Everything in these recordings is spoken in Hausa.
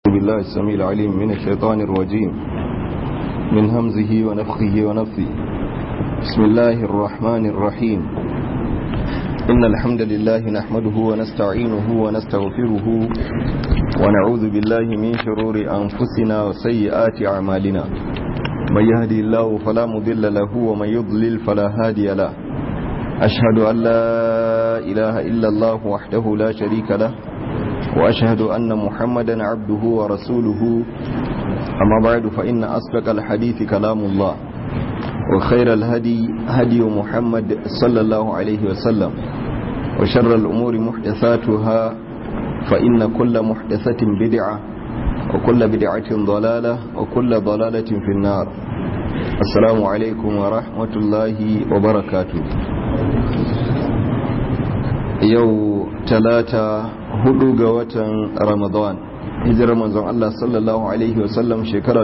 بالله السميع العليم من الشيطان الرجيم من همزه ونفخه ونفثه بسم الله الرحمن الرحيم إن الحمد لله نحمده ونستعينه ونستغفره ونعوذ بالله من شرور أنفسنا وسيئات أعمالنا من يهدي الله فلا مضل له ومن يضلل فلا هادي له أشهد أن لا إله إلا الله وحده لا شريك له وأشهد أن محمدا عبده ورسوله أما بعد فإن أصدق الحديث كلام الله وخير الهدي هدي محمد صلى الله عليه وسلم وشر الأمور محدثاتها فإن كل محدثة بدعة وكل بدعة ضلالة وكل ضلالة في النار السلام عليكم ورحمة الله وبركاته yau talata hudu ga watan ramadan hijirar manzon Allah sallallahu alaihi wasallam shekara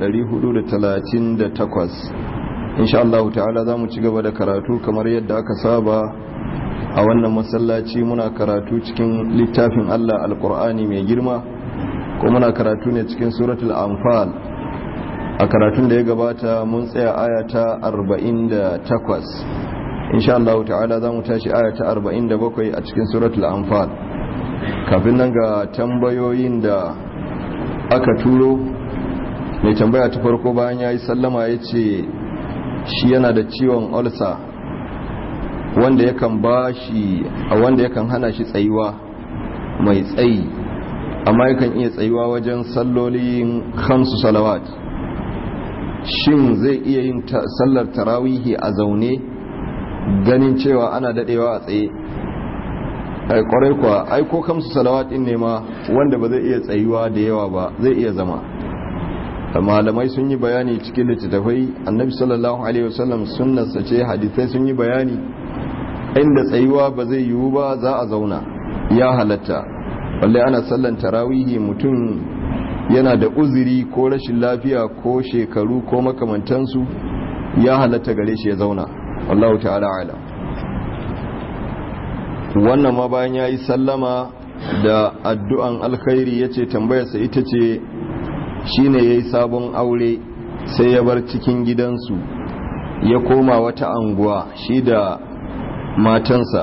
1438 insha Allah ta'ala za mu ci gaba da karatu kamar yadda aka saba a wannan masallaci muna karatu cikin littafin Allah alkur'ani mai girma ko muna karatu ne cikin suratul anfal a karatun da ya gabata mun tsaya aya ta 48 insha Allah ta'ala za mu tashi aya ta 47 a cikin suratul anfal kafin nan ga tambayoyin da aka turo mai tambaya ta farko bayan ya yi sallama ya ce shi yana da ciwon ulcer wanda yakan ba shi a wanda yakan hana shi tsayuwa mai tsayi amma yakan iya tsayuwa wajen sallolin khamsu salawat shin zai iya yin sallar tarawihi a zaune ganin cewa ana dadewa a tsaye ai kwarai kuwa ai ko kamsu salawatin ne ma wanda ba zai iya tsayuwa da yawa ba zai iya zama malamai sun yi bayani cikin littattafai annabi sallallahu alaihi wasallam sunnarsa ce hadisai sun yi bayani inda tsayuwa ba zai yiwu ba za a zauna ya halatta wallahi ana sallan tarawihi mutum yana da uzuri ko rashin lafiya ko shekaru ko makamantansu ya halatta gare shi ya zauna wallahu ta'ala ala wannan ma bayan ya yi sallama da addu'an alkhairi ya ce tambayarsa ita ce shi ne ya yi sabon aure sai ya bar cikin gidansu ya koma wata anguwa shi da matansa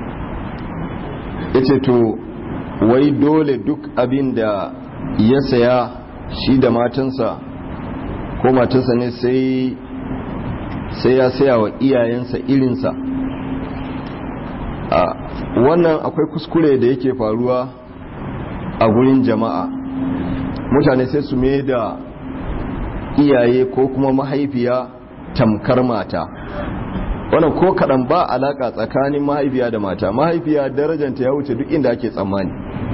ya ce to wai dole duk abin da ya saya shi da matansa ko matansa ne sai sai ya saya wa iyayensa irinsa a wannan akwai kuskure da yake faruwa a gurin jama'a mutane sai su mai da iyaye ko kuma mahaifiya tamkar mata wannan ko kaɗan ba alaƙa tsakanin mahaifiya da mata mahaifiya darajanta ya wuce duk inda ake tsammani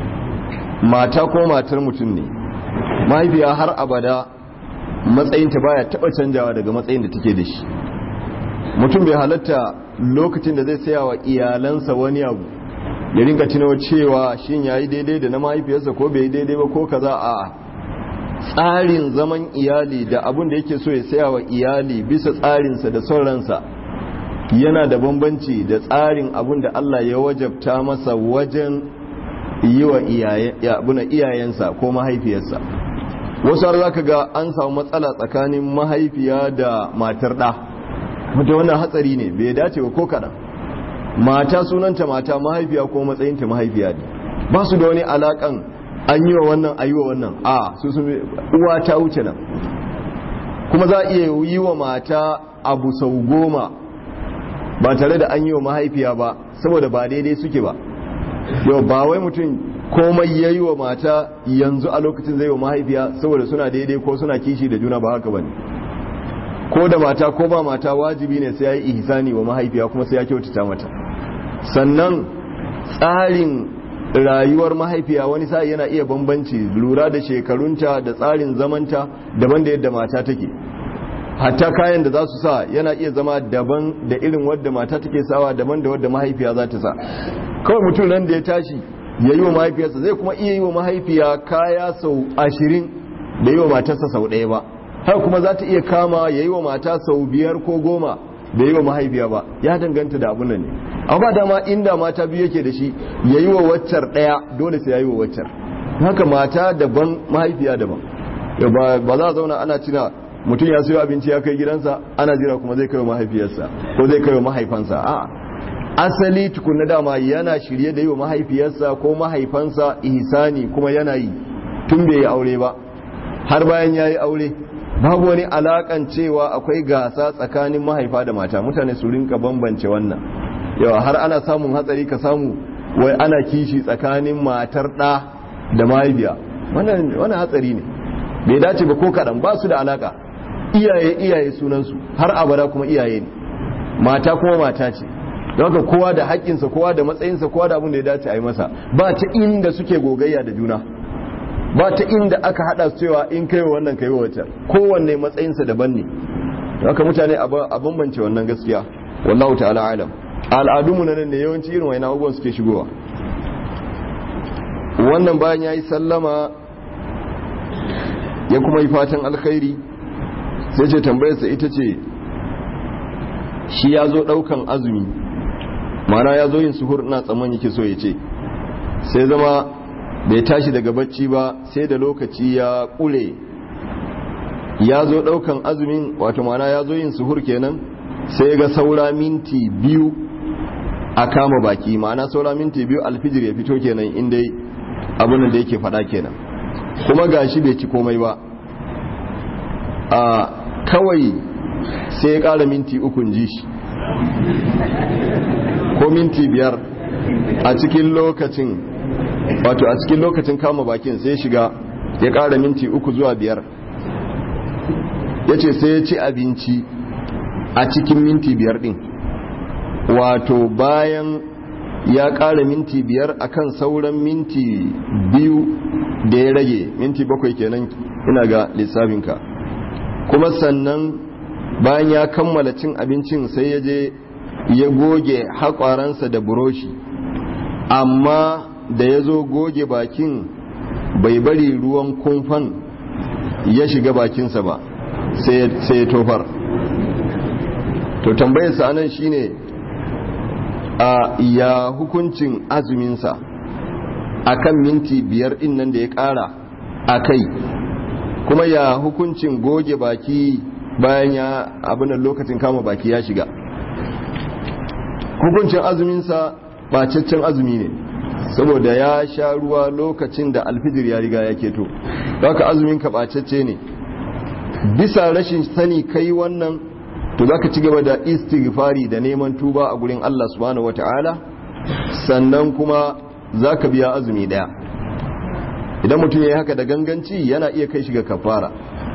mata ko matar mutum ne mahaifiya har abada matsayinta baya taɓa canjawa daga matsayin da take da shi mutum bai halatta lokacin da zai saya wa iyalansa wani abu ya ringa tunawa cewa shin yayi daidai da na mahaifiyarsa ko bai daidai ba ko kaza a tsarin zaman iyali da abun da yake so ya saya wa iyali bisa tsarinsa da son ransa yana da bambanci da tsarin abun da Allah ya wajabta masa wajen yi wa iyayensa ko mahaifiyarsa wasu har zaka ga an samu matsala tsakanin mahaifiya da matar ɗa wata wannan hatsari ne bai dace ba ko kaɗan mata sunanta mata mahaifiya ko matsayinta mahaifiya ne ba su da wani alaƙan an yi wa wannan a yi wa wannan a su sun uwa ta wuce nan kuma za a iya yi wa mata abu sau goma ba tare da an yi wa mahaifiya ba saboda ba daidai suke ba yau ba wai mutum komai ya yi wa mata yanzu a lokacin zai wa mahaifiya saboda suna daidai ko suna kishi da juna ba haka ba ne ko da mata ko ba mata wajibi ne sai ya yi ihsani wa mahaifiya kuma sai ya kyautata mata sannan tsarin rayuwar mahaifiya wani sa'i yana iya bambanci lura da shekarunta da tsarin zamanta daban da yadda mata take hatta kayan da za su sa yana iya zama daban da irin wadda mata take sawa daban da wadda mahaifiya za ta sa kawai mutum nan da ya tashi ya yi wa mahaifiyarsa zai kuma iya yi wa mahaifiya kaya sau ashirin da yi wa matarsa sau ɗaya ba har kuma za ta iya kama ya yi wa mata sau biyar ko goma da yi wa mahaifiya ba ya danganta da abun nan ne amma dama inda mata biyu yake da shi ya yi wa waccar ɗaya dole sai ya yi wa waccar haka mata daban mahaifiya daban ba za a zauna ana cina mutum ya sayo abinci ya kai gidansa ana jira kuma zai kai mahaifiyarsa ko zai kai mahaifansa a asali tukunna dama yana shirye da yi wa mahaifiyarsa ko mahaifansa ihsani kuma yana yi tun bai yi aure ba har bayan ya yi aure babu wani alakan cewa akwai gasa tsakanin mahaifa da mata mutane su rinka bambance wannan yawa har ana samun hatsari ka samu wai ana kishi tsakanin matar ɗa da mahaifiya wannan hatsari ne bai dace ba ko kaɗan ba su da alaka iyaye iyaye sunansu har abada kuma iyaye ne mata kuma mata ce don haka kowa da haƙƙinsa kowa da matsayinsa kowa da abin da ya dace a yi masa ba ta inda suke gogayya da juna ba ta inda aka hada su cewa in kai wa wannan kai wa wata kowanne matsayinsa daban ne haka mutane a bambance wannan gaskiya wallahu ta'ala alam al'adunmu na nan ne yawanci irin wani abubuwan suke shigowa wannan bayan ya yi sallama ya kuma yi fatan alkhairi sai ce tambayarsa ita ce shi ya zo daukan azumi mana ya zo yin suhur ina tsamman yake so ya ce sai zama bai tashi daga bacci ba sai da lokaci ya kure ya zo daukan azumin wato mana ya zo yin suhur kenan sai ga saura minti biyu a kama baki ma'ana saura minti biyu alfijir ya fito kenan inda abin da yake fada kenan kuma gashi bai ci komai ba a kawai sai ya kara minti ukun ji shi ko minti biyar a cikin lokacin wato a cikin lokacin kama bakin sai shiga ya kara minti uku zuwa biyar ya ce sai ya ci abinci a cikin minti biyar din wato bayan ya kara minti biyar akan sauran minti biyu da ya rage minti bakwai kenan ina ga lissafinka kuma sannan bayan ya kammala cin abincin sai ya je ya goge haƙwaransa da buroshi amma da ya zo goge bakin bai bari ruwan kumfan ya shiga bakinsa ba sai ya tofar to tambayarsa anan shine a ya hukuncin azuminsa a kan minti biyar din nan da ya ƙara a kai kuma ya hukuncin goge baki bayan ya abin lokacin kama baki ya shiga hukuncin azuminsa bacaccen azumi ne saboda ya sha ruwa lokacin da alfijir ya riga ya keto haka azumin ka bacacce ne bisa rashin sani kai wannan to zaka ci gaba da istighfari da neman tuba a gurin Allah subhanahu wataala sannan kuma zaka biya azumi daya idan mutum yayi haka da ganganci yana iya kai shi ga kafara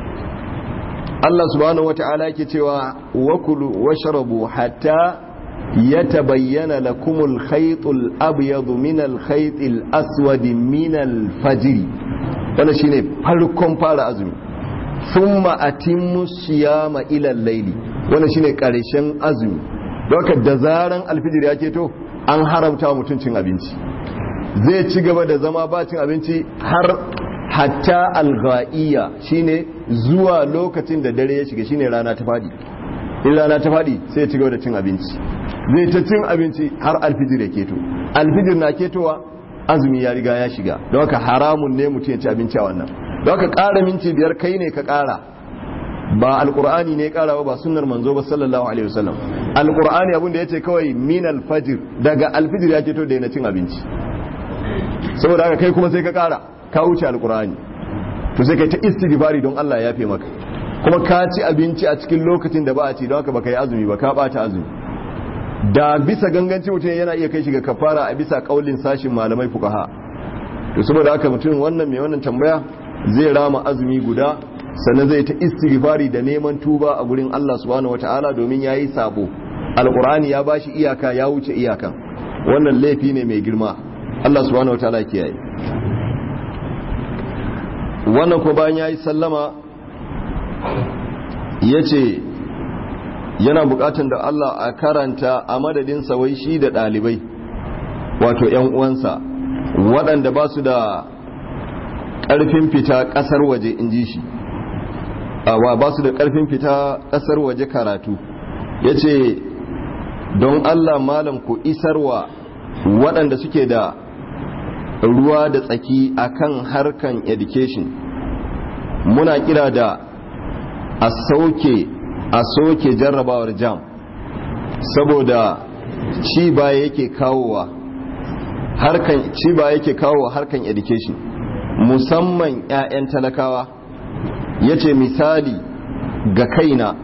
Allah subhanahu wataala yake cewa wakulu washrabu hatta yatabayyana lakumul khaytul abyadu minal khaytil aswadi minal fajr wannan shine farkon fara azumi thumma atimmu siyama ila al-layli wannan shine karshen azumi don da zaran alfijir ya keto an haramta mutum cin abinci zai ci gaba da zama ba cin abinci har hatta alghaiya shine zuwa lokacin da dare ya shiga shine rana ta fadi in rana ta fadi sai ya ci gaba da cin abinci zai ta cin abinci har alfijir ya keto alfijir na ketowa azumi ya riga ya shiga don haka haramun ne mutum ya ci abinci a wannan don haka ƙara minti biyar kai ne ka ƙara ba alkur'ani ne karawa ba sunnar manzo ba sallallahu alaihi wasallam alkur'ani abin da yace kawai min alfajir daga alfijir ya to da yana cin abinci saboda haka kai kuma sai ka kara ka wuce alkur'ani to sai kai ta istighfari don Allah ya yafe maka kuma ka ci abinci a cikin lokacin da ba a ci don haka baka yi azumi ba ka bata azumi da bisa ganganci mutum yana iya kai shi ga kafara a bisa kaulin sashin malamai fuqaha to saboda haka mutum wannan mai wannan tambaya zai rama azumi guda sannan zai ta istighfari da neman tuba a gurin Allah subhanahu wata'ala domin yayi sabo alqur'ani ya bashi iyaka ya wuce iyakan wannan laifi ne mai girma Allah subhanahu wata'ala kiyaye wannan ko bayan yayi sallama yace yana bukatun da Allah a karanta a madadin wai shi da dalibai wato yan uwansa waɗanda ba su da ƙarfin fita ƙasar waje in ji shi wa ba su da ƙarfin fita ƙasar waje karatu ya ce don allah malam ku isarwa waɗanda suke da ruwa da tsaki akan harkan education muna kira da a sauke a soke jarrabawar jam saboda ci baya yake kawowa harkan ci baya yake kawowa harkan education musamman 'ya'yan talakawa yace misali ga kaina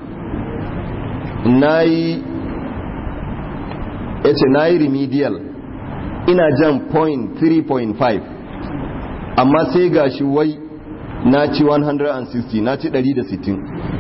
nayi yace nayi remedial ina jan point 3.5 amma sai gashi wai na ci 160 na ci 160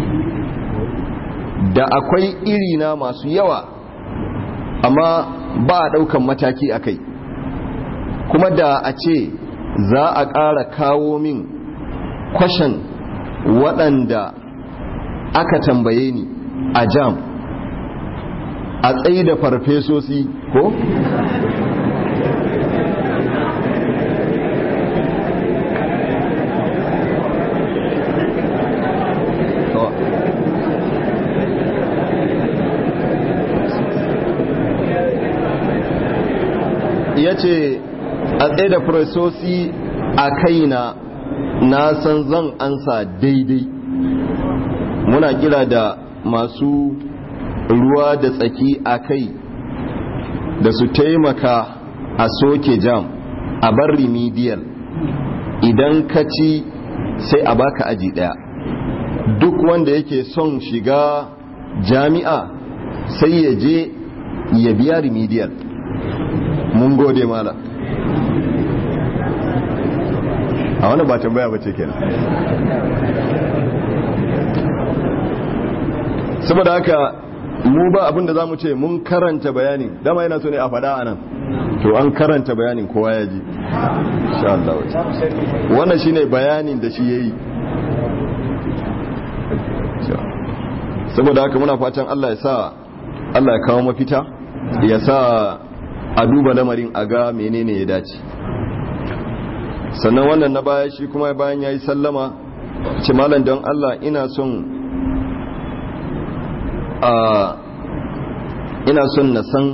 da akwai irina masu yawa amma ba a daukan mataki a kai kuma da a ce za a ƙara kawo min kwashen waɗanda aka tambaye ni a jam a tsayi da farfesosi ko? ya ce a tsaye da farfesosi a kaina na san zan ansa daidai muna kira da masu ruwa da tsaki a kai da su taimaka a soke jam a bar remedial idan ka ci sai a baka aji daya duk wanda yake son shiga jami'a sai ya je ya biya remedial mun gode mala a wani ba tambaya ba ce kenan saboda haka mu ba abin da za mu ce mun karanta bayanin dama yana so ne a faɗa a nan to an karanta bayanin kowa ya ji wannan shine bayanin da shi ya yi saboda haka muna fatan Allah ya sa Allah ya kawo mafita ya sa a duba lamarin a ga menene ya dace sannan wannan na baya shi kuma bayan ya yi sallama ce malam don Allah ina son a ina son na san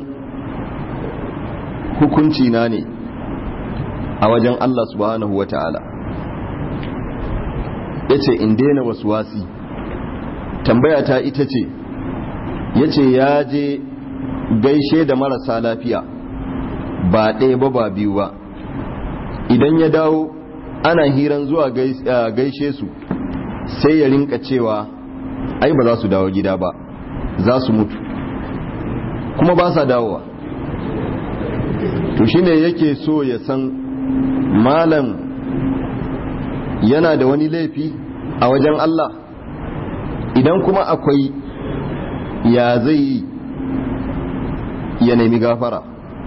hukunci na ne a wajen Allah subhanahu wa ta'ala ya ce in daina wasu wasi tambaya ta ita ce ya ce ya je gaishe da marasa lafiya ba ɗaya ba ba biyu ba idan ya dawo ana hiran zuwa gaishe su sai ya rinka cewa ai ba za su dawo gida ba za su mutu kuma ba sa dawowa to shine yake so ya san malam yana da wani laifi a wajen Allah idan kuma akwai ya zai ya nemi gafara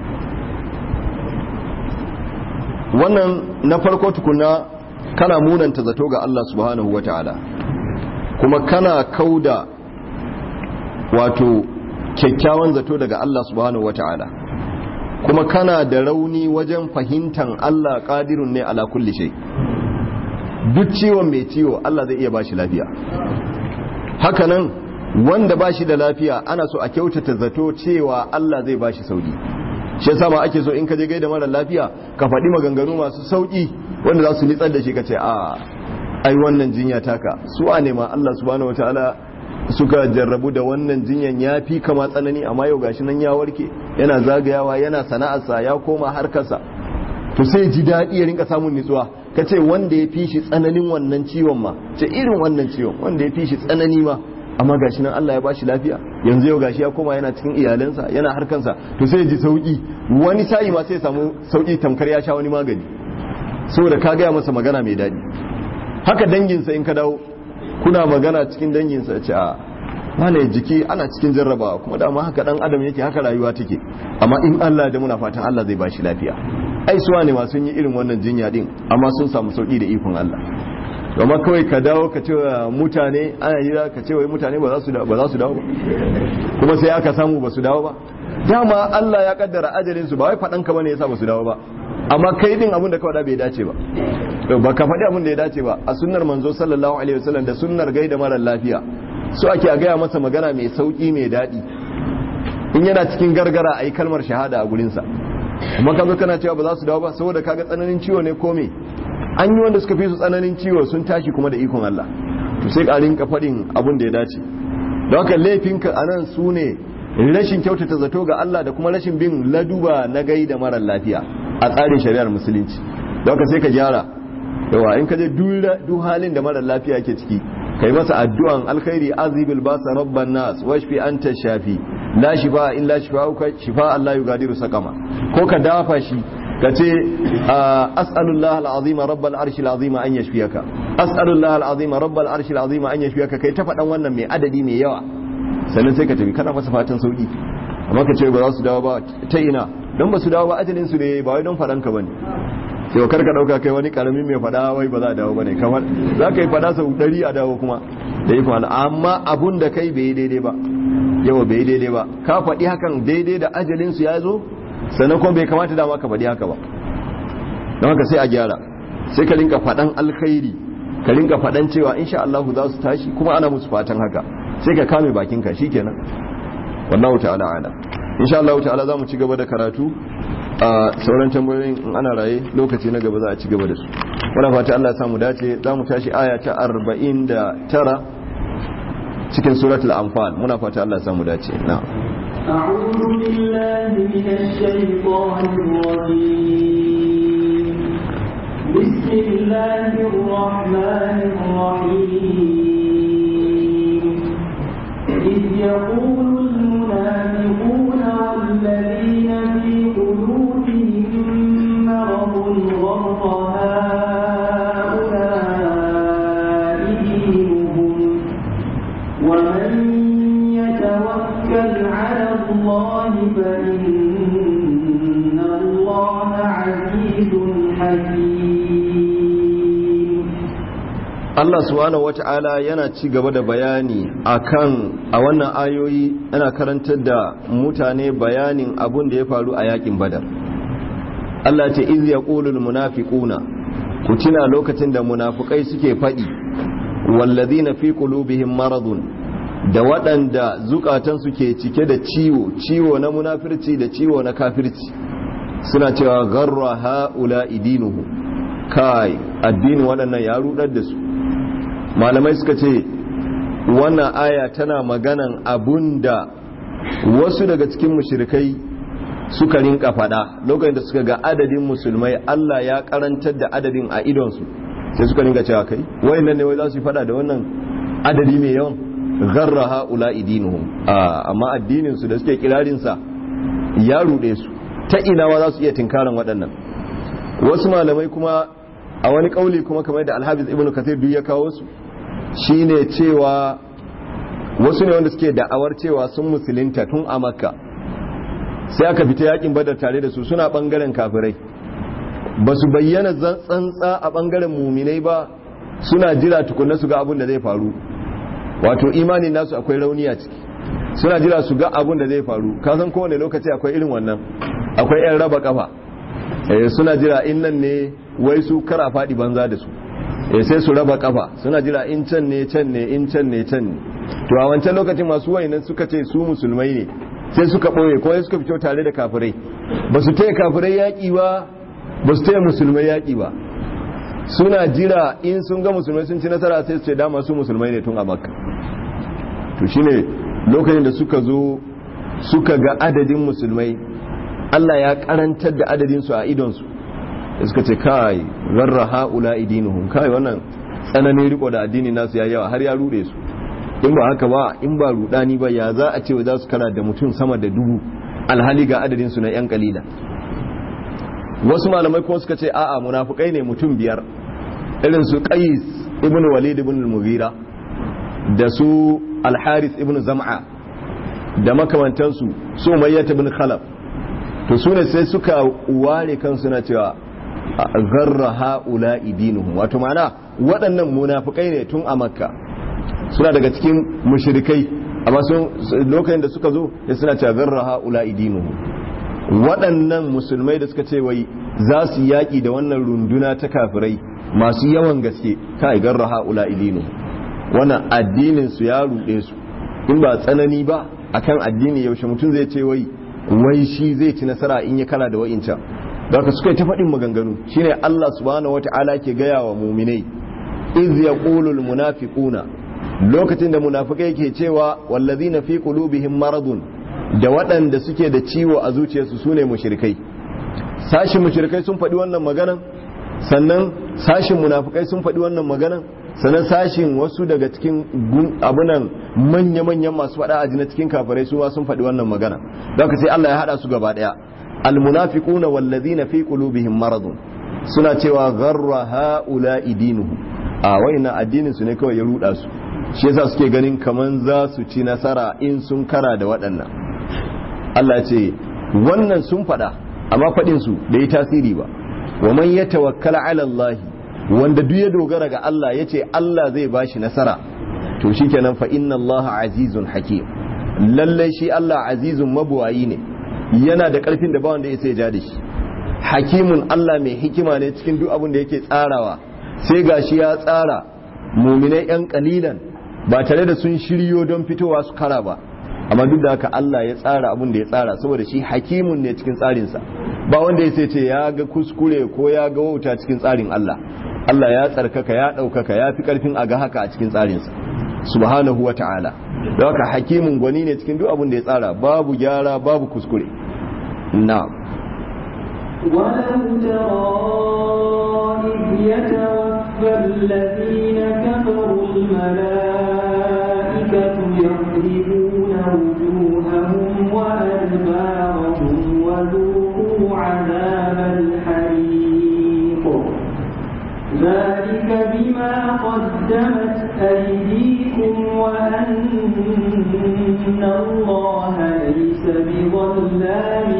wannan na farko tukuna kana munanta zato ga Allah subhanahu wata'ala kuma kana kauda wato kyakkyawan zato daga Allah subhanahu wata'ala kuma kana da rauni wajen fahimtan Allah qadirun ne ala kulli shay duk ciwon mai ciwo Allah zai iya bashi lafiya hakanan wanda bashi da lafiya ana so a kyautata zato cewa Allah zai bashi sauki shi yasa ma ake so in ka je gaida mara lafiya ka faɗi maganganu masu sauki wanda za su nitsar da shi ka ce a ai wannan jinya taka su a nema Allah subhanahu wataala suka jarrabu da wannan jinyan ya fi kama tsanani amma yau gashi nan ya warke yana zagayawa yana sana'arsa ya koma harkarsa to sai ji daɗi ya rinka samun nutsuwa ka ce wanda ya fi shi tsananin wannan ciwon ma ce irin wannan ciwon wanda ya fi shi tsanani ma amma gashi nan Allah ya bashi lafiya yanzu yau gashi ya koma yana cikin iyalansa yana harkansa to sai ji sauki wani sa'i ma sai ya samu sauki tamkar ya sha wani magani saboda ka gaya masa magana mai daɗi haka danginsa in ka dawo kuna magana cikin danginsa ce a wane jiki ana cikin jarrabawa kuma dama haka dan adam yake haka rayuwa take amma in Allah da muna fatan Allah zai bashi lafiya ai suwa ne ma sun yi irin wannan jinya din amma sun samu sauki da ikon Allah amma kawai ka dawo ka ce mutane ana hira ka ce wai mutane ba za su dawo ba kuma sai aka samu ba su dawo ba dama Allah ya kaddara ajalin su ba wai fadan ka bane yasa ba su dawo ba amma kai din abin da ka faɗa bai dace ba ba ka faɗi abin da ya dace ba a sunnar manzo sallallahu alaihi wasallam da sunnar gaida mara lafiya su ake a gaya masa magana mai sauki mai daɗi in yana cikin gargara a yi kalmar shahada a gurinsa kuma ka zo kana cewa ba za su dawo ba saboda kaga tsananin ciwo ne ko me an yi wanda suka fi su tsananin ciwo sun tashi kuma da ikon Allah to sai ka rinka faɗin abin da ya dace don haka laifinka a nan su ne rashin kyautata zato ga Allah da kuma rashin bin laduba na gai da marar lafiya a tsarin shari'ar musulunci don haka sai ka gyara yawa in ka je duk halin da marar lafiya ke ciki kai masa addu'an alkhairi azibil basa rabban nas washfi anta shafi la shifa illa shifa'uka shifa Allah yugadiru saqama ko ka dafa shi ka ce as'alullah al'azim rabbal arshil azim an yashfiyaka as'alullah al'azim rabbal arshil azim an yashfiyaka kai ta faɗan wannan mai adadi mai yawa sannan sai ka tafi kana masa fatan sauki amma ka ce ba za su dawo ba ta ina don ba su dawo ba ajalin su ne ba wai don faɗan ka bane sai kar ka dauka kai wani karamin mai faɗa wai ba za a dawo bane kamar za ka yi faɗa sau ɗari a dawo kuma da yi kuma amma abun da kai bai daidai ba yawa bai daidai ba ka faɗi hakan daidai da ajalin su ya zo sannan kuma bai kamata dama ka faɗi haka ba don haka sai a gyara sai ka rinka faɗan alkhairi ka rinka faɗan cewa insha Allah za su tashi kuma ana musu fatan haka sai ka kame bakinka shikenan wallahu ta'ala ala insha Allah ta'ala za mu ci gaba da karatu a sauran tambayoyin in ana raye lokaci na gaba za a ci gaba da su muna fata Allah ya samu dace za mu tashi aya ta 49 cikin suratul anfal muna fata Allah ya samu dace na'am أعوذ بالله من الشيطان الرجيم بسم الله الرحمن الرحيم إذ يقول المنافقون والذين في قلوبهم مرض غر هؤلاء دينهم ومن يتوكل على الله فإن الله عزيز حكيم Allah subhanahu wata'ala yana ci gaba da bayani akan a wannan ayoyi yana karantar da mutane bayanin abun da ya faru a yakin badar Allah ce iz yaqulul munafiquna ku tuna lokacin da munafukai suke faɗi wallazina fi qulubihim maradun da waɗanda zukatansu ke cike da ciwo ciwo na munafirci da ciwo na kafirci suna cewa garra ha'ula idinuhu kai addinin waɗannan ya rudar da su malamai suka ce wannan aya tana maganan abun da wasu daga cikin mushrikai suka rinka fada lokacin da suka ga adadin musulmai Allah ya karantar da adadin a idonsu sai suka rinka cewa kai wayannan ne wai za su yi fada da wannan adadi mai yawan gharra haula idinuhum amma addinin su da suke kirarin sa ya rude su ta ina wa za su iya tinkaran waɗannan wasu malamai kuma a wani kauli kuma kamar da Al-Hafiz Ibn Kathir duk ya kawo su shine cewa wasu ne wanda suke da'awar cewa sun musulunta tun a Makka sai aka fita yakin badar tare da su suna bangaren kafirai ba su bayyana tsantsa a bangaren muminai ba suna jira tukunna su ga abin da zai faru wato imanin nasu akwai rauni a ciki suna jira su ga abin da zai faru kasan kowane lokaci akwai irin wannan akwai yan raba kafa suna jira in nan ne wai su kara faɗi banza da su sai su raba kafa suna jira in can ne can ne in can ne can ne to a wancan lokacin masu wayinan suka ce su musulmai ne sai suka ɓoye ko suka fito tare da kafirai ba su taya kafirai yaƙi ba ba su taya musulmai yaƙi ba suna jira in sun ga musulmai sun ci nasara sai su ce dama su musulmai ne tun a makka to shine lokacin da suka zo suka ga adadin musulmai Allah ya karantar da adadin su a idonsu da suka ce kai zarra haula idinuhum kai wannan tsananin riko da addini nasu ya yawa har ya rude su in ba haka ba in ba rudani ba ya za a ce za su kana da mutum sama da dubu alhali ga adadin su na yan kalila wasu malamai kuma suka ce a'a munafukai ne mutum biyar irin su qais ibn walid ibn al-mughira da su al-harith ibn zam'a da makamantansu su umayyah ibn khalaf to su ne sai suka ware kansu na cewa garra haula idinuhum wato ma'ana waɗannan munafukai ne tun a makka suna daga cikin mushrikai amma sun lokacin da suka zo ya suna cewa garra haula idinuhum waɗannan musulmai da suka ce wai za su yaƙi da wannan runduna ta kafirai masu yawan gaske kai garra haula idinu wannan addinin su ya ruɗe su in ba tsanani ba akan addini yaushe mutum zai ce wai wai shi zai ci nasara in ya kara da wa'incan daga suka yi ta faɗin maganganu shine Allah subhanahu wata'ala ke gaya wa muminai iz yaqulul munafiquna lokacin da munafikai ke cewa wallazina fi qulubihim maradun da waɗanda suke da ciwo a zuciyarsu sune mushrikai sashin mushrikai sun faɗi wannan maganan sannan sashin munafikai sun faɗi wannan maganan sannan sashin wasu daga cikin abunan manya-manyan masu faɗa a jina cikin kafirai su sun faɗi wannan magana don ka sai Allah ya haɗa su gaba ɗaya almunafiquna wallazina fi qulubihim maradun suna cewa gharra haula dinuhu a waina addinin su ne kawai ya ruda su shi yasa suke ganin kaman za su ci nasara in sun kara da waɗannan Allah ya ce wannan sun faɗa amma faɗin su bai tasiri ba wa man yatawakkala ala Allah wanda duk ya dogara ga Allah ya ce Allah zai bashi nasara to shikenan fa inna Allah azizun hakim lallai shi Allah azizun mabuwayi ne yana da karfin da ba wanda ya sai ja da shi hakimun Allah mai hikima ne cikin duk abin da yake tsarawa sai gashi ya tsara muminai yan kalilan ba tare da sun shiryo don fitowa su kara ba amma duk da haka Allah ya tsara abin da ya tsara saboda shi hakimun ne cikin tsarinsa ba wanda ya sai ce ya ga kuskure ko ya ga wauta cikin tsarin Allah Allah ya tsarkaka ya ɗaukaka ya fi ƙarfin a ga haka a cikin tsarinsa subhanahu wa ta'ala da haka hakimin gwani ne cikin duk abin da ya tsara babu gyara babu kuskure na ولو ترى إذ يتوفى الذين كفروا الملائكة يضربون وجوههم وأدبارهم وذوقوا عذاب الحريق ذلك بما قدمت أيديكم وأن الله ليس بظلام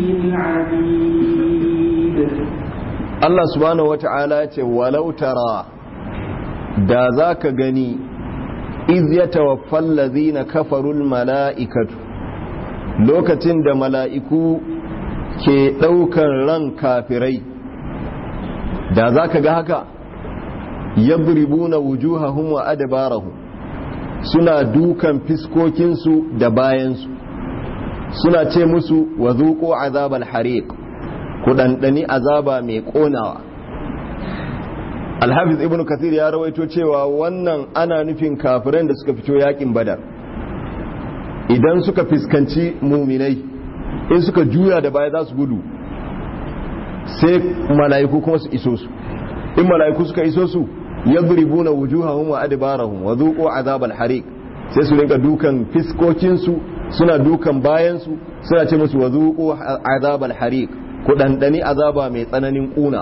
للعبيد Allah subhanahu wata'ala ce walau tara da za ka gani iz ya tawaffal ladhina kafarul mala'ikatu lokacin da mala'iku ke ɗaukar ran kafirai da za ka ga haka yadribuna wujuhahum wa adbarahum suna dukan fiskokinsu da bayansu suna ce musu wa zuqu azabal hariq ku dandani azaba mai konawa Alhafiz ibn Kathir ya rawaito cewa wannan ana nufin kafiran da suka fito yakin Badar idan suka fiskanci muminai in suka juya da baya za su gudu sai mala'iku kuma su iso su in mala'iku suka iso su yadribuna wujuhahum wa adbarahum wa dhuqu azabal hariq sai su rinka dukan fiskokin su suna dukan bayan su suna ce musu wa dhuqu azabal hariq ku dandani azaba mai tsananin kuna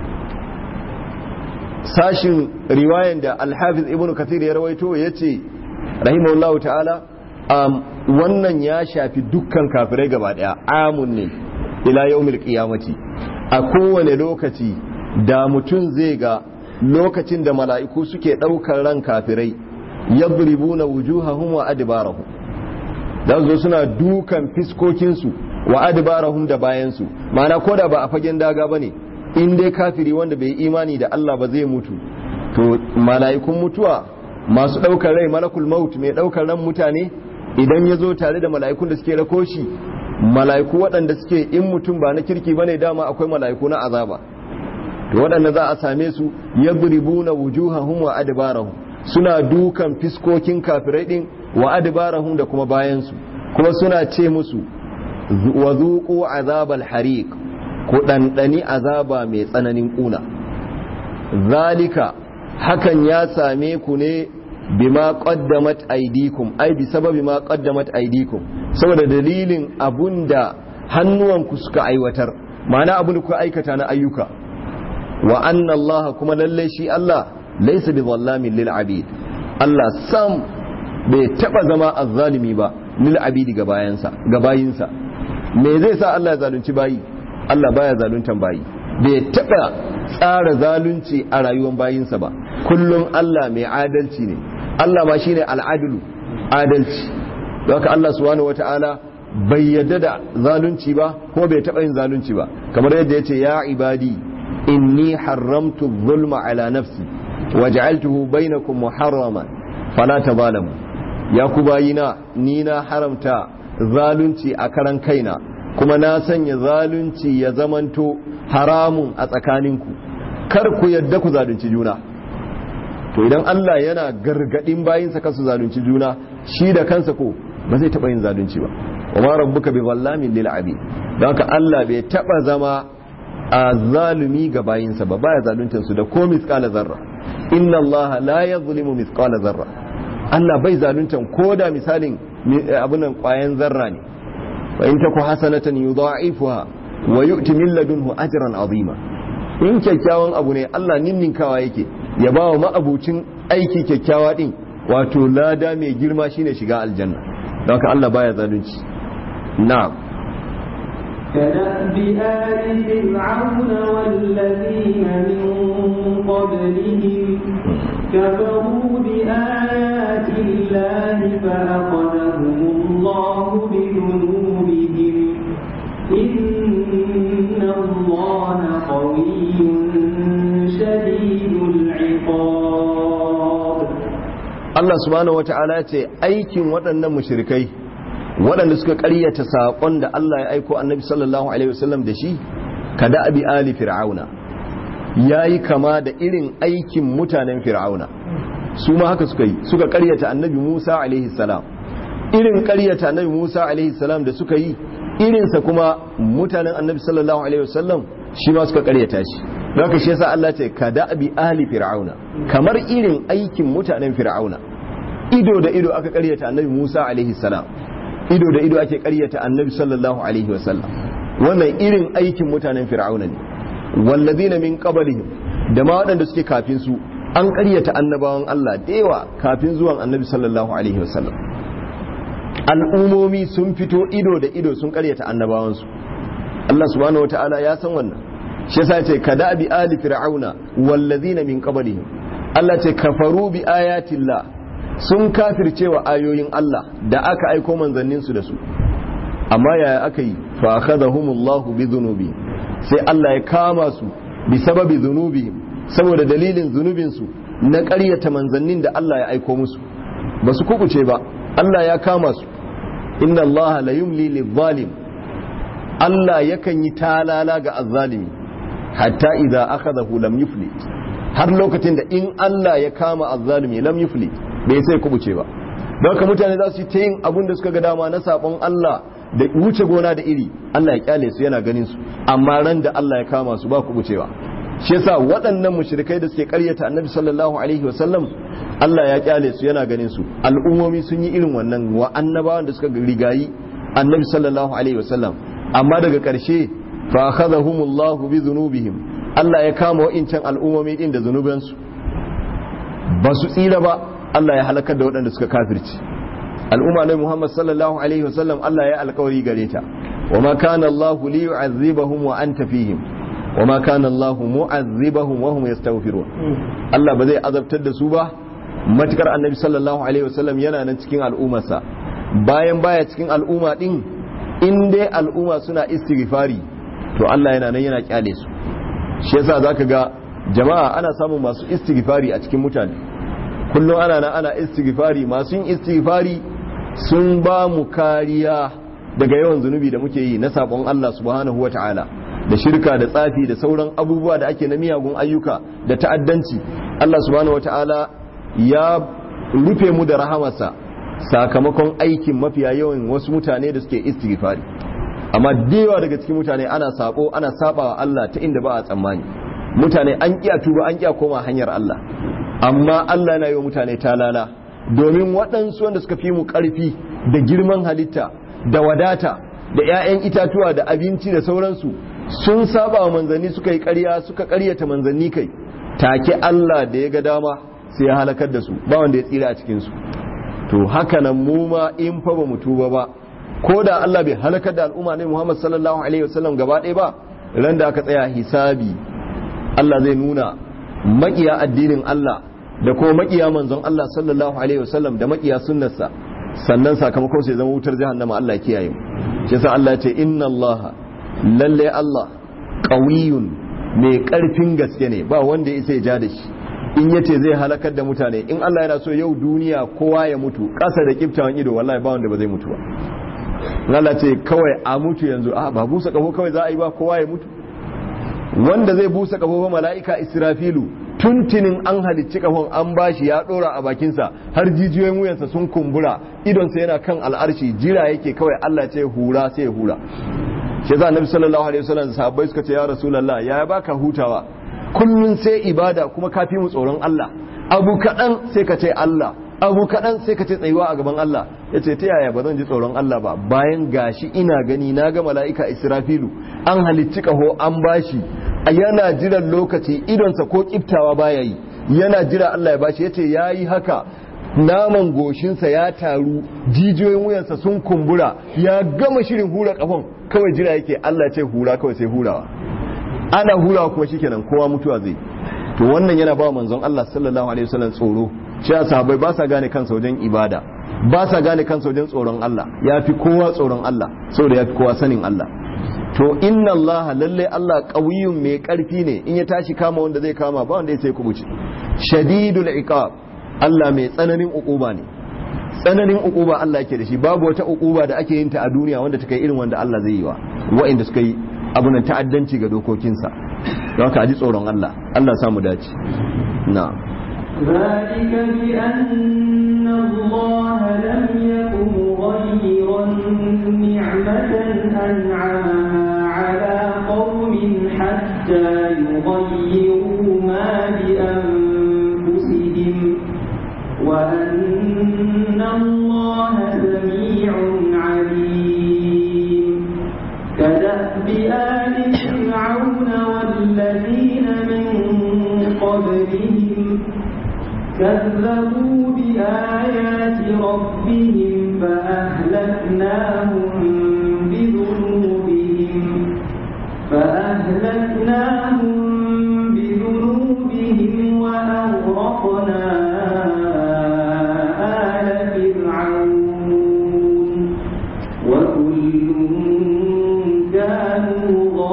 sashin riwayan da al-hafiz ibnu kathir ya rawaito yace rahimahullahu ta'ala um, wannan ya shafi dukkan kafirai gaba daya amun ne ila yawmil qiyamati a kowane lokaci da mutum zai ga lokacin da mala'iku suke ɗaukar ran kafirai yadribuna wujuhahum wa adbarahum dan zo suna dukan fiskokinsu wa adbarahum da bayansu ma'ana koda ba a fagen daga bane in dai kafiri wanda bai imani da Allah ba zai mutu to mala'ikun mutuwa masu ɗaukar rai malakul maut mai ɗaukar ran mutane idan ya zo tare da mala'ikun da suke rako shi mala'iku waɗanda suke in mutum ba na kirki bane dama akwai mala'iku na azaba to waɗanda za a same su yadribuna wujuhahum wa adbarahum suna dukan fiskokin kafirai din wa adbarahum da kuma bayan su kuma suna ce musu wa zuqu azabal hariq ku dandani azaba mai tsananin kuna zalika hakan ya same ku ne bima qaddamat aydikum ai bi sababi ma qaddamat aydikum saboda dalilin abunda hannuwanku suka aiwatar ma'ana abin da kuka aikata na ayyuka wa anna Allah kuma lalle shi Allah laysa bi zallamin lil abid Allah sam bai taba zama azzalimi ba lil abidi ga bayansa ga bayinsa me zai sa Allah ya zalunci bayi Allah baya zaluntan bayi bai taba tsara zalunci a rayuwar bayinsa ba kullum Allah mai adalci ne Allah ma shine al'adilu adalci don haka Allah subhanahu wataala bai yadda da zalunci ba ko bai taɓa yin zalunci ba kamar yadda ya ce ya ibadi inni haramtu zulma ala nafsi wa ja'altuhu bainakum muharraman fala tazalamu ya ku bayina ni na haramta zalunci a karan kaina kuma na sanya zalunci ya zamanto haramun a tsakaninku kar ku yadda ku zalunci juna to idan Allah yana gargadin bayinsa kansu zalunci juna shi da kansa ko ba zai taba yin zalunci ba wa ma rabbuka bi zallamin lil abi don haka Allah bai taba zama a zalumi ga bayinsa ba baya zaluntar su da ko misqala zarra inna Allah la yadhlimu misqala zarra Allah bai zaluntar ko da misalin abunan kwayan zarra ne wa in taku hasanatan yudha'ifuha wa yu'ti min ladunhu ajran azima in kyakkyawan abu ne Allah ninninkawa yake ya ba wa ma'abucin aiki kyakkyawa din wato lada mai girma shine shiga aljanna don haka Allah baya zalunci na'am كدأب آل فرعون والذين من قبلهم كفروا بآيات الله فأخذهم الله بذنوبهم إن الله قوي شديد العقاب Allah subhanahu wata'ala ce aikin waɗannan mushrikai waɗanda suka ƙaryata saƙon da Allah ya aiko annabi sallallahu alaihi wasallam da shi kada abi ali fir'auna yayi kama da irin aikin mutanen fir'auna su ma haka suka yi suka ƙaryata annabi Musa alaihi salam irin ƙaryata annabi Musa alaihi salam da suka yi irinsa kuma mutanen annabi sallallahu alaihi wasallam shi ma suka ƙaryata shi haka shi yasa Allah ce kada abi ali fir'auna kamar irin aikin mutanen fir'auna ido da ido aka ƙaryata annabi Musa alaihi salam ido da ido ake karyata annabi sallallahu alaihi wasallam wannan irin aikin mutanen fir'auna ne wallazina min qablihim da ma waɗanda suke kafin su an karyata annabawan Allah da yawa kafin zuwan annabi sallallahu alaihi wasallam al'umomi sun fito ido da ido sun karyata annabawan su Allah subhanahu wataala ya san wannan shi yasa ce kada bi ali fir'auna wallazina min qablihim Allah ce kafaru bi ayatillah sun kafirce wa ayoyin Allah da aka aiko manzanninsu da su amma yaya aka yi fa akhadhahumullahu bi dhunubi sai Allah ya kama su bi sababi dhunubihim saboda dalilin zunubin su na ƙaryata manzannin da Allah ya aiko musu ba su kubuce ba Allah ya kama su inna Allah la yumli lidh-dhalim Allah yakan yi talala ga azzalimi hatta idza akhadahu lam yuflit har lokacin da in Allah ya kama azzalimi lam yuflit bai sai kubuce ba don haka mutane za su yi ta yin abin da suka ga dama na sabon Allah da wuce gona da iri Allah ya kyale su yana ganin su amma ran da Allah ya kama su ba kubucewa shi yasa waɗannan mushrikai da suke karyata annabi sallallahu alaihi wasallam Allah ya kyale su yana ganin su al'ummomi sun yi irin wannan wa annabawan da suka rigayi annabi sallallahu alaihi wasallam amma daga ƙarshe fa akhadhahumullahu bi dhunubihim Allah ya kama wa'incan al'ummomi din da zunubansu ba su tsira ba Allah ya halakar da waɗanda suka kafirci al'umma na Muhammad sallallahu alaihi wasallam Allah ya alkawari gare ta wa ma kana Allah li yu'azzibahum wa anta fihim wa ma kana Allah mu'azzibahum wa hum yastaghfirun Allah ba zai azabtar da su ba matukar annabi sallallahu alaihi wasallam yana nan cikin al'ummarsa bayan baya cikin al'umma din in dai al'umma suna istighfari to Allah yana nan yana kyale su shi yasa zaka ga jama'a ana samun masu istighfari a cikin mutane kullum ana nan ana istighfari masu yin istighfari sun ba mu kariya daga yawan zunubi da muke yi na sabon Allah subhanahu wata'ala da shirka da tsafi da sauran abubuwa da ake na miyagun ayyuka da ta'addanci Allah subhanahu wata'ala ya rufe mu da rahamarsa sakamakon aikin mafiya yawan wasu mutane da suke istighfari amma dewa daga cikin mutane ana sako ana sabawa Allah ta inda ba a tsammani mutane an kiya tuba an kiya koma hanyar Allah amma Allah yana yi wa mutane talala domin waɗansu wanda suka fi mu ƙarfi da girman halitta da wadata da 'ya'yan itatuwa da abinci da sauransu sun saba wa manzanni suka yi ƙarya suka ƙaryata manzanni kai take Allah da ya ga dama sai ya halakar da su ba wanda ya tsira a cikinsu to haka nan mu ma in fa ba mu tuba ba ko da Allah bai halakar da al'umma ne Muhammad sallallahu alaihi wasallam gaba ɗaya ba ran da aka tsaya hisabi Allah zai nuna makiya addinin Allah da kuma makiya manzon Allah sallallahu alaihi wasallam da makiya sunnarsa sannan sakamakon sai zama wutar jahannama Allah ya kiyaye mu shi yasa Allah ya ce inna Allah lalle Allah qawiyun mai karfin gaske ne ba wanda ya ya ja da shi in yace zai halakar da mutane in Allah yana so yau duniya kowa ya mutu kasa da kiftawan ido wallahi ba wanda ba zai mutu ba Allah ce kawai a mutu yanzu a ba busa kafo kawai za a yi ba kowa ya mutu wanda zai busa kafo ba mala'ika israfilu tuntunin an halicci kafon an bashi ya dora a bakinsa har jijiyoyin wuyansa sun kumbura idonsa yana kan al'arshi jira yake kawai Allah ce hura sai ya hura shi za annabi sallallahu alaihi wasallam sahabbai suka ce ya rasulullah ya baka hutawa kullun sai ibada kuma kafi mu tsoron Allah abu kadan sai ka ce Allah abu kadan sai ka ce tsayuwa a gaban Allah yace ta yaya ba zan ji tsoron Allah ba bayan gashi ina gani na ga mala'ika Israfilu an halicci kaho an bashi yana jiran lokaci idonsa ko kiftawa baya yi yana jira Allah ya bashi yace yayi haka naman goshinsa ya taru jijiyoyin wuyansa sun kumbura ya gama shirin hura kafan kawai jira yake Allah ce hura kawai sai hurawa ana hurawa kuma shikenan kowa mutuwa zai to wannan yana ba manzon Allah sallallahu alaihi wasallam tsoro shi sahabbai ba sa gane kansa wajen ibada ba sa gane kansa wajen tsoron Allah ya fi kowa tsoron Allah saboda ya fi kowa sanin Allah to inna Allah lalle Allah qawiyyun mai karfi ne in ya tashi kama wanda zai kama ba wanda ya sai kubuce shadidul iqab Allah mai tsananin uquba ne tsananin uquba Allah yake da shi babu wata uquba da ake yin ta a duniya wanda ta kai irin wanda Allah zai yi wa wa'inda suka yi abunan ta'addanci ga dokokinsa don haka ji tsoron Allah Allah samu dace na ذلك بأن الله لم يكن مغيرا نعمة أنعمها على قوم حتى يغيروا ما بأنفسهم وأن الله سميع عليم كدأب آل فرعون والذين من قبلهم كذبوا بآيات ربهم فأهلكناهم بذنوبهم فأهلكناهم بذنوبهم وأغرقنا آل فرعون وكل كانوا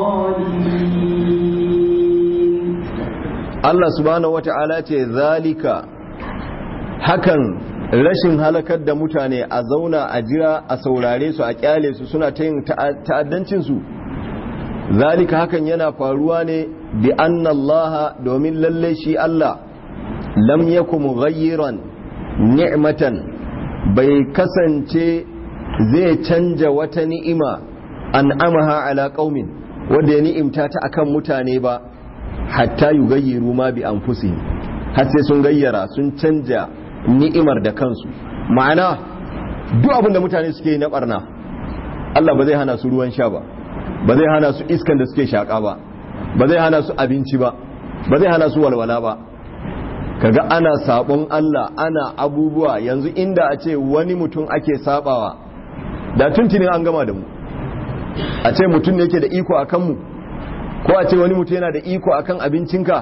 ظالمين Allah subhanahu wata'ala ce zalika hakan rashin halakar da mutane a zauna a jira a saurare su a kyale su suna ta yin ta'addancin su zalika hakan yana faruwa ne bi anna Allah domin lalle shi Allah lam yakum mughayyiran ni'matan bai kasance zai canja wata ni'ima an amaha ala qaumin wanda ya ni'imta ta akan mutane ba hatta yugayyiru ma bi anfusihim har sai sun gayyara sun canja ni'imar da kansu ma'ana duk abin da mutane suke yi na barna Allah ba zai hana su ruwan sha ba ba zai hana su iskan da suke shaka ba ba zai hana su abinci ba ba zai hana su walwala ba kaga ana sabon Allah ana abubuwa yanzu inda a ce wani mutum ake sabawa da tuntunin an gama da mu a ce mutum ne yake da iko a kanmu ko a ce wani mutum yana da iko akan abincinka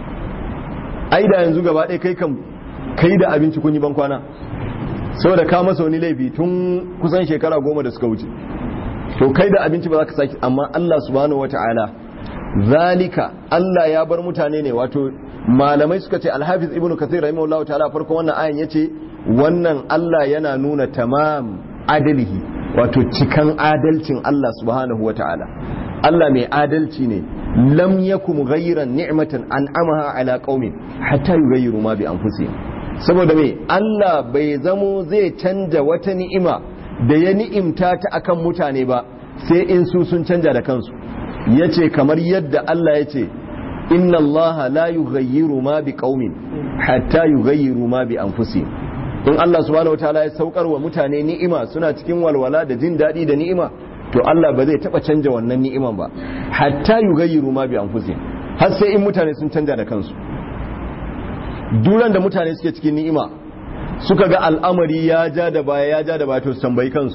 ai da yanzu gaba ɗaya kai kan kai da abinci kun yi ban kwana saboda ka masa wani laifi tun kusan shekara goma da suka wuce to kai da abinci ba za ka sake amma Allah subhanahu wata'ala zalika Allah ya bar mutane ne wato malamai suka ce alhafiz ibnu kathir rahimahullahu ta'ala farkon wannan ayan yace wannan Allah yana nuna tamam adalihi wato cikan adalcin Allah subhanahu wata'ala Allah mai adalci ne lam yakum ghayran ni'matan an'amaha ala qaumin hatta yughayyiru ma bi anfusihim saboda me Allah bai zamo zai canja wata ni'ima da ya ni'imta ta akan mutane ba sai in su sun canja da kansu yace kamar yadda Allah yace inna Allah la yughayyiru ma bi qaumin hatta yughayyiru ma bi anfusihim in Allah subhanahu wataala ya saukar wa mutane ni'ima suna cikin walwala da jin daɗi da ni'ima to Allah ba zai taba canja wannan ni'iman ba hatta yugayyiru ma bi anfusihim har sai in mutane sun canja da kansu duran da mutane suke cikin ni'ima suka ga al'amari ya ja da baya ya ja da baya to su tambayi kansu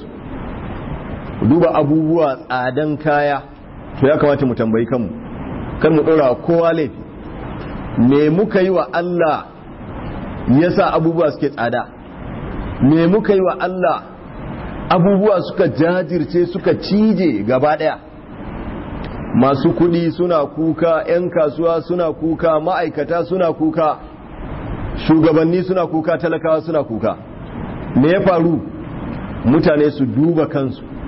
duba abubuwa tsadan kaya to ya kamata mu tambayi kanmu kar mu dora kowa laifi me muka yi wa Allah yasa abubuwa suke tsada me muka yi wa Allah abubuwa suka jajirce suka cije gaba daya masu kudi suna kuka 'yan kasuwa suna kuka ma'aikata suna kuka shugabanni suna kuka talakawa suna kuka me ya faru mutane su duba kansu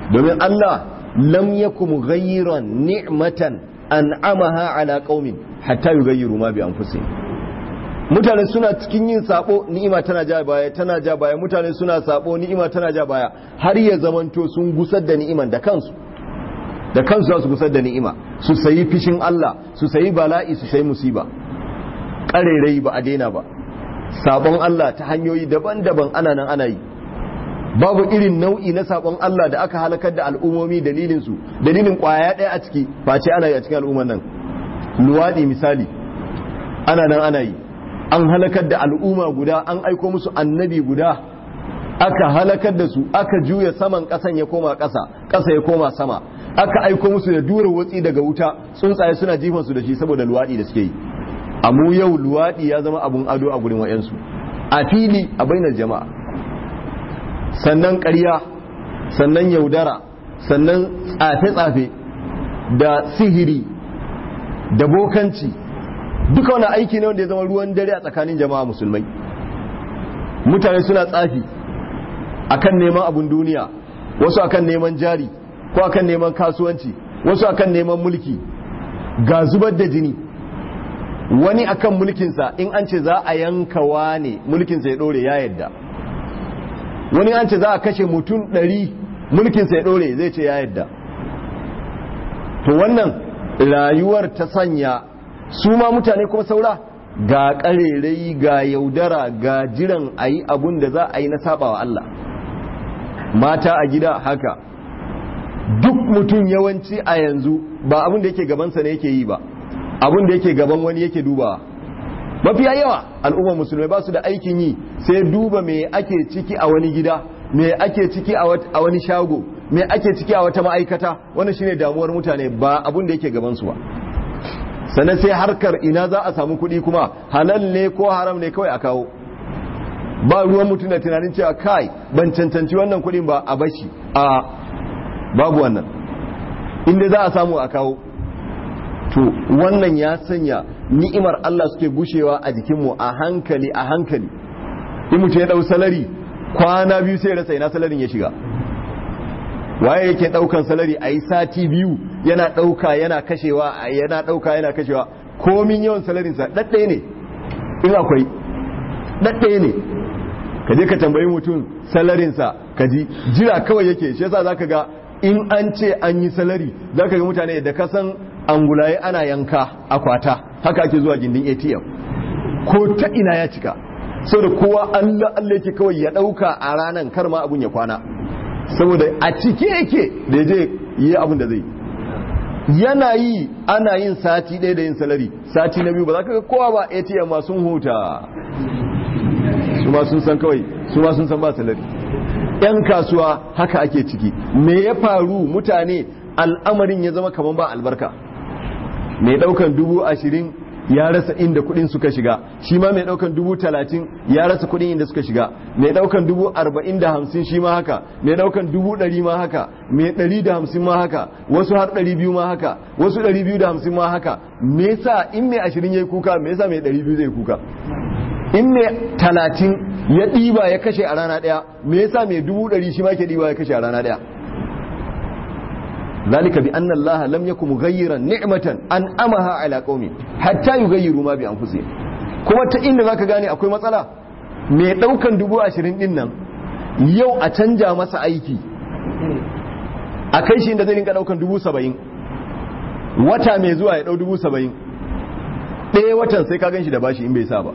domin Allah lam yakum ghayran ni'matan an'amaha ala qaumin hatta yughayyiru ma bi anfusihim mutane suna cikin yin sabo ni'ima tana ja baya tana ja baya mutane suna sabo ni'ima tana ja baya har ya zamanto sun gusar da ni'iman da kansu da kansu za su gusar da ni'ima su sayi fishin Allah su sayi bala'i su sayi musiba ƙarerai ba a daina ba sabon Allah ta hanyoyi daban-daban ana nan ana yi babu irin nau'i na sabon Allah da aka halakar da al'ummomi dalilin su dalilin kwaya ɗaya a ciki face ana yi a cikin al'umman nan luwaɗi misali ana nan ana yi an halakar da al'umma guda an aiko musu annabi guda aka halakar da su aka juya saman ƙasan ya koma ƙasa ƙasa ya koma sama aka aiko musu da dura watsi daga wuta tsuntsaye suna jifan su da shi saboda luwaɗi da suke yi amu yau luwaɗi ya zama abun ado a gurin wayansu a fili a bainar jama'a sannan ƙarya sannan yaudara sannan tsafe-tsafe da sihiri da bokanci duka wani aiki ne wanda ya zama ruwan dare a tsakanin jama'a musulmai mutane suna tsafi akan neman abun duniya wasu akan neman jari ko akan neman kasuwanci wasu akan neman mulki ga zubar da jini wani akan mulkinsa in an ce za a yanka wane mulkinsa ya dore ya yadda wani an ce za a kashe mutum ɗari mulkinsa ya dore zai ce ya yadda to wannan rayuwar ta sanya su ma mutane kuma saura ga ƙarerai ga yaudara ga jiran a yi abun da za a yi na sabawa Allah mata a gida haka duk mutum yawanci a yanzu ba abun da yake gabansa ne yake yi ba abun da yake gaban wani yake duba mafiya yawa al'ummar musulmai ba su da aikin yi sai duba me ake ciki a wani gida me ake ciki a wani shago me ake ciki a wata ma'aikata wannan shine damuwar mutane ba abun da yake gabansu ba sannan sai harkar ina za a samu kuɗi kuma halal ne ko haram ne kawai a kawo ba ruwan mutum da tunanin cewa kai ban cancanci wannan kuɗin ba a bashi a babu wannan inda za a samu a kawo to wannan ya sanya ni'imar Allah suke gushewa a jikinmu a hankali a hankali in mutum ya ɗau salari kwana biyu sai rasa ina salarin ya shiga waye yake daukan salari a yi sati biyu yana dauka yana kashewa yana dauka yana kashewa komin yawan salarinsa ɗaɗɗaya ne in akwai ɗaɗɗaya ne ka je ka tambayi mutum salarinsa ka ji jira kawai yake shi yasa zaka ga in an ce an yi salari zaka ga mutane da kasan angulaye ana yanka akwata haka ake zuwa gindin ATM ko ta ina ya cika saboda kowa Allah Allah yake kawai ya dauka a ranan kar ma abun ya kwana saboda a cike yake da je yi abin da zai yana yi ana yin sati ɗaya da yin salari sati na biyu ba za ka ga kowa ba atm ma sun huta su ma sun san kawai su ma sun san ba salari yan kasuwa haka ake ciki me ya faru mutane al'amarin ya zama kamar ba albarka mai ɗaukan dubu ashirin ya rasa inda kudin suka shiga shi ma mai daukan dubu talatin ya rasa kudin inda suka shiga mai daukan dubu arba'in da hamsin shi ma haka mai daukan dubu ɗari ma haka mai ɗari da hamsin ma haka wasu har ɗari biyu ma haka wasu ɗari biyu da hamsin ma haka me yasa in mai ashirin ya yi kuka me yasa mai ɗari biyu zai kuka in mai talatin ya ɗiba ya kashe a rana ɗaya me yasa mai dubu ɗari shi ma ke ɗiba ya kashe a rana ɗaya ذلك بأن الله لم يكن مغيرا نعمة أنعمها على قوم حتى يغيروا ما بأنفسهم kuma ta inda zaka gane akwai matsala mai daukan dubu ashirin din nan yau a canja masa aiki a kai shi inda zai rinka daukan dubu saba'in wata mai zuwa ya dau dubu saba'in ɗaya watan sai ka gan shi da bashi in bai sa ba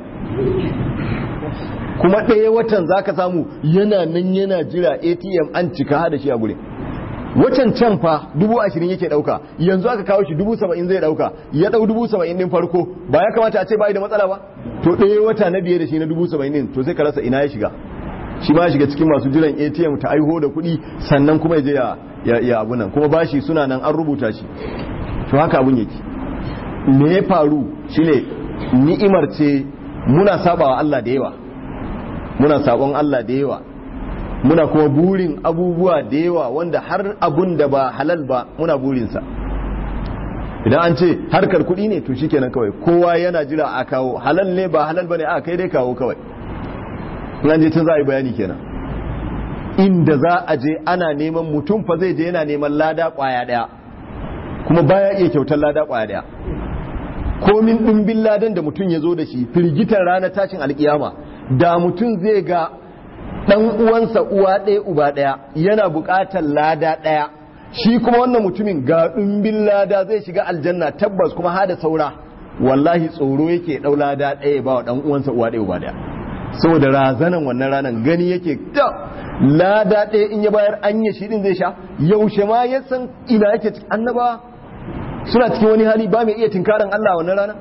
kuma ɗaya watan zaka samu yana nan yana jira atm an cika da shi a gurin wacan can fa dubu ashirin yake dauka yanzu aka kawo shi dubu saba'in zai dauka ya dau dubu saba'in din farko ba ya kamata a ce bai da matsala ba to ɗaya wata na biye da shi na dubu saba'in din to sai ka rasa ina ya shiga shi ma ya shiga cikin masu jiran atm ta aiho da kuɗi sannan kuma ya je ya ya abu nan kuma bashi suna nan an rubuta shi to haka abun yake me ya faru shine ni'imar ce muna sabawa Allah da yawa muna sabon Allah da yawa muna kuma burin abubuwa da yawa wanda har abun da ba halal ba muna burinsa idan an ce harkar kuɗi ne to shikenan kawai kowa yana jira a kawo halal ne ba halal ba ne a kai dai kawo kawai in an je tun za a yi bayani kenan inda za a je ana neman mutum fa zai je yana neman lada kwaya daya kuma baya iya kyautar lada kwaya daya komin ɗimbin ladan da mutum ya zo da shi firgitar ranar tashin alkiyama da mutum zai ga ɗan uwansa uwa ɗaya uba ɗaya yana buƙatar lada ɗaya shi kuma wannan mutumin ga ɗimbin lada zai shiga aljanna tabbas kuma hada saura wallahi tsoro yake ɗau lada ɗaya ba wa ɗan uwansa uwa ɗaya uba ɗaya saboda razanan wannan ranar gani yake ta lada ɗaya in ya bayar anya shi ɗin zai sha yaushe ma ya san ina yake annaba suna cikin wani hali ba mai iya tinkaran Allah wannan rana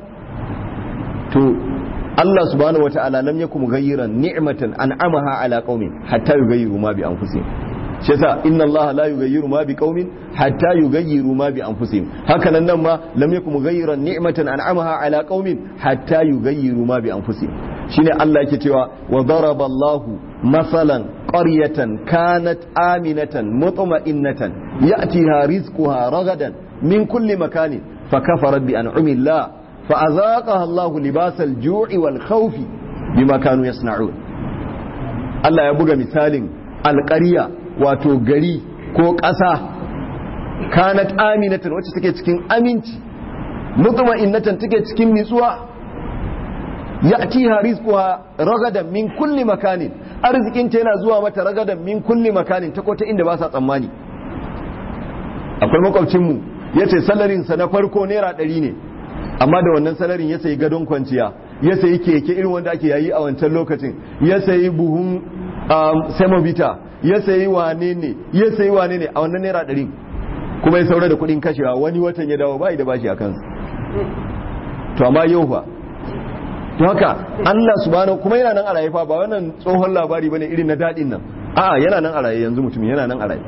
to Allah subhanahu wata'ala lam yakum mughayyiran ni'matan an'amaha ala qaumin hatta yughayyiru ma bi anfusihim shi yasa inna Allah la yughayyiru ma bi qaumin hatta yughayyiru ma bi anfusihim haka nan nan ma lam yakum mughayyiran ni'matan an'amaha ala qaumin hatta yughayyiru ma bi anfusihim shine Allah yake cewa wa daraba Allah masalan qaryatan kanat aminatan mutma'innatan ya'tiha rizquha ragadan من كل مكان فكفرت بأنعم الله فأذاقها الله لباس الجوع والخوف بما كانوا يصنعون Allah ya buga misalin alƙarya wato gari ko ƙasa kanat aminatan wacce take cikin aminci mutma'innatan take cikin nitsuwa ya'tiha rizquha ragadan min kulli makanin arzikin ta yana zuwa mata ragadan min kulli makanin ta ko ta inda ba sa tsammani akwai makwabcin mu ya ce salarinsa na farko naira ɗari ne amma da wannan salarin ya sayi gadon kwanciya ya sayi keke irin wanda ake yayi a wancan lokacin ya sayi buhun semovita ya sayi wane ne ya sayi wane ne a wannan naira ɗari kuma ya saura da kuɗin kashewa wani watan ya dawo bai da bashi a kansa to amma yau fa to haka Allah subhanahu kuma yana nan a raye fa ba wannan tsohon labari bane irin na daɗin nan a'a yana nan a raye yanzu mutum yana nan a raye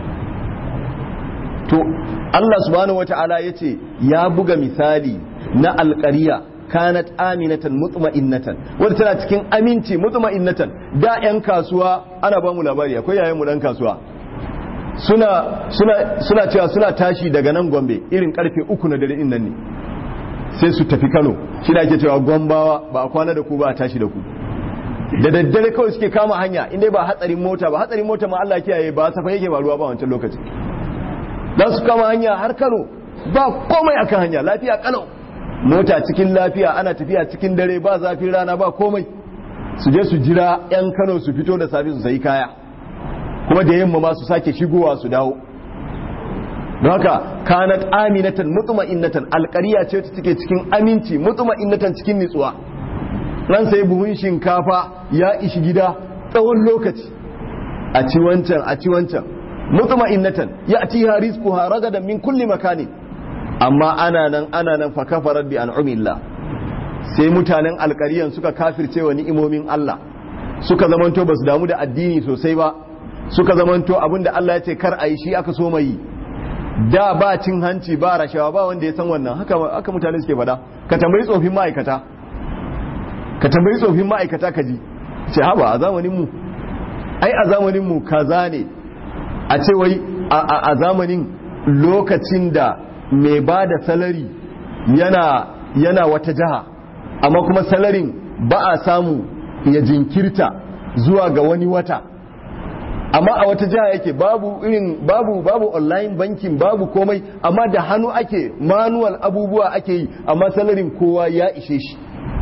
to Allah subhanahu wata'ala ya ce ya buga misali na alƙariya kanat aminatan mutma'innatan wadda tana cikin aminci mutma'innatan da 'yan kasuwa ana ba mu labari akwai yayin mu dan kasuwa suna suna suna cewa suna tashi daga nan Gombe irin karfe uku na dare din nan ne sai su tafi Kano shi da ake cewa Gombawa ba a kwana da ku ba a tashi da ku da daddare kawai suke kama hanya inda ba hatsarin mota ba hatsarin mota ma Allah kiyaye ba safa yake ba ruwa ba wancan lokaci za su kama hanya har kano ba komai akan hanya lafiya kalau mota cikin lafiya ana tafiya cikin dare ba zafin rana ba komai su je su jira 'yan kano su fito da safe su sayi kaya kuma da yamma ma su sake shigowa su dawo don haka kanat aminatan mutma'innatan alƙariya ce ta take cikin aminci mutma'innatan cikin nitsuwa ran sai buhun shinkafa ya ishi gida tsawon lokaci a ci wancan a ci wancan mutma'innatan ya'tiha rizquha ragadan min kulli makani amma ana nan ana nan fa kafarat bi an'amillah sai mutanen alƙariyan suka kafirce wa ni'imomin Allah suka zamanto basu damu da addini sosai ba suka zamanto abinda Allah ya ce kar a yi shi aka so mai da ba cin hanci ba rashawa ba wanda ya san wannan haka haka mutane suke faɗa ka tambayi tsofin ma'aikata ka tambayi tsofin ma'aikata ka ji ce haba a zamanin mu ai a zamanin mu kaza ne a ce wai a zamanin lokacin da mai ba da salari yana yana wata jiha amma kuma salarin ba a samu ya jinkirta zuwa ga wani wata amma a wata jiha yake babu irin babu babu online banking babu komai amma da hannu ake manual abubuwa ake yi amma salarin kowa ya ishe shi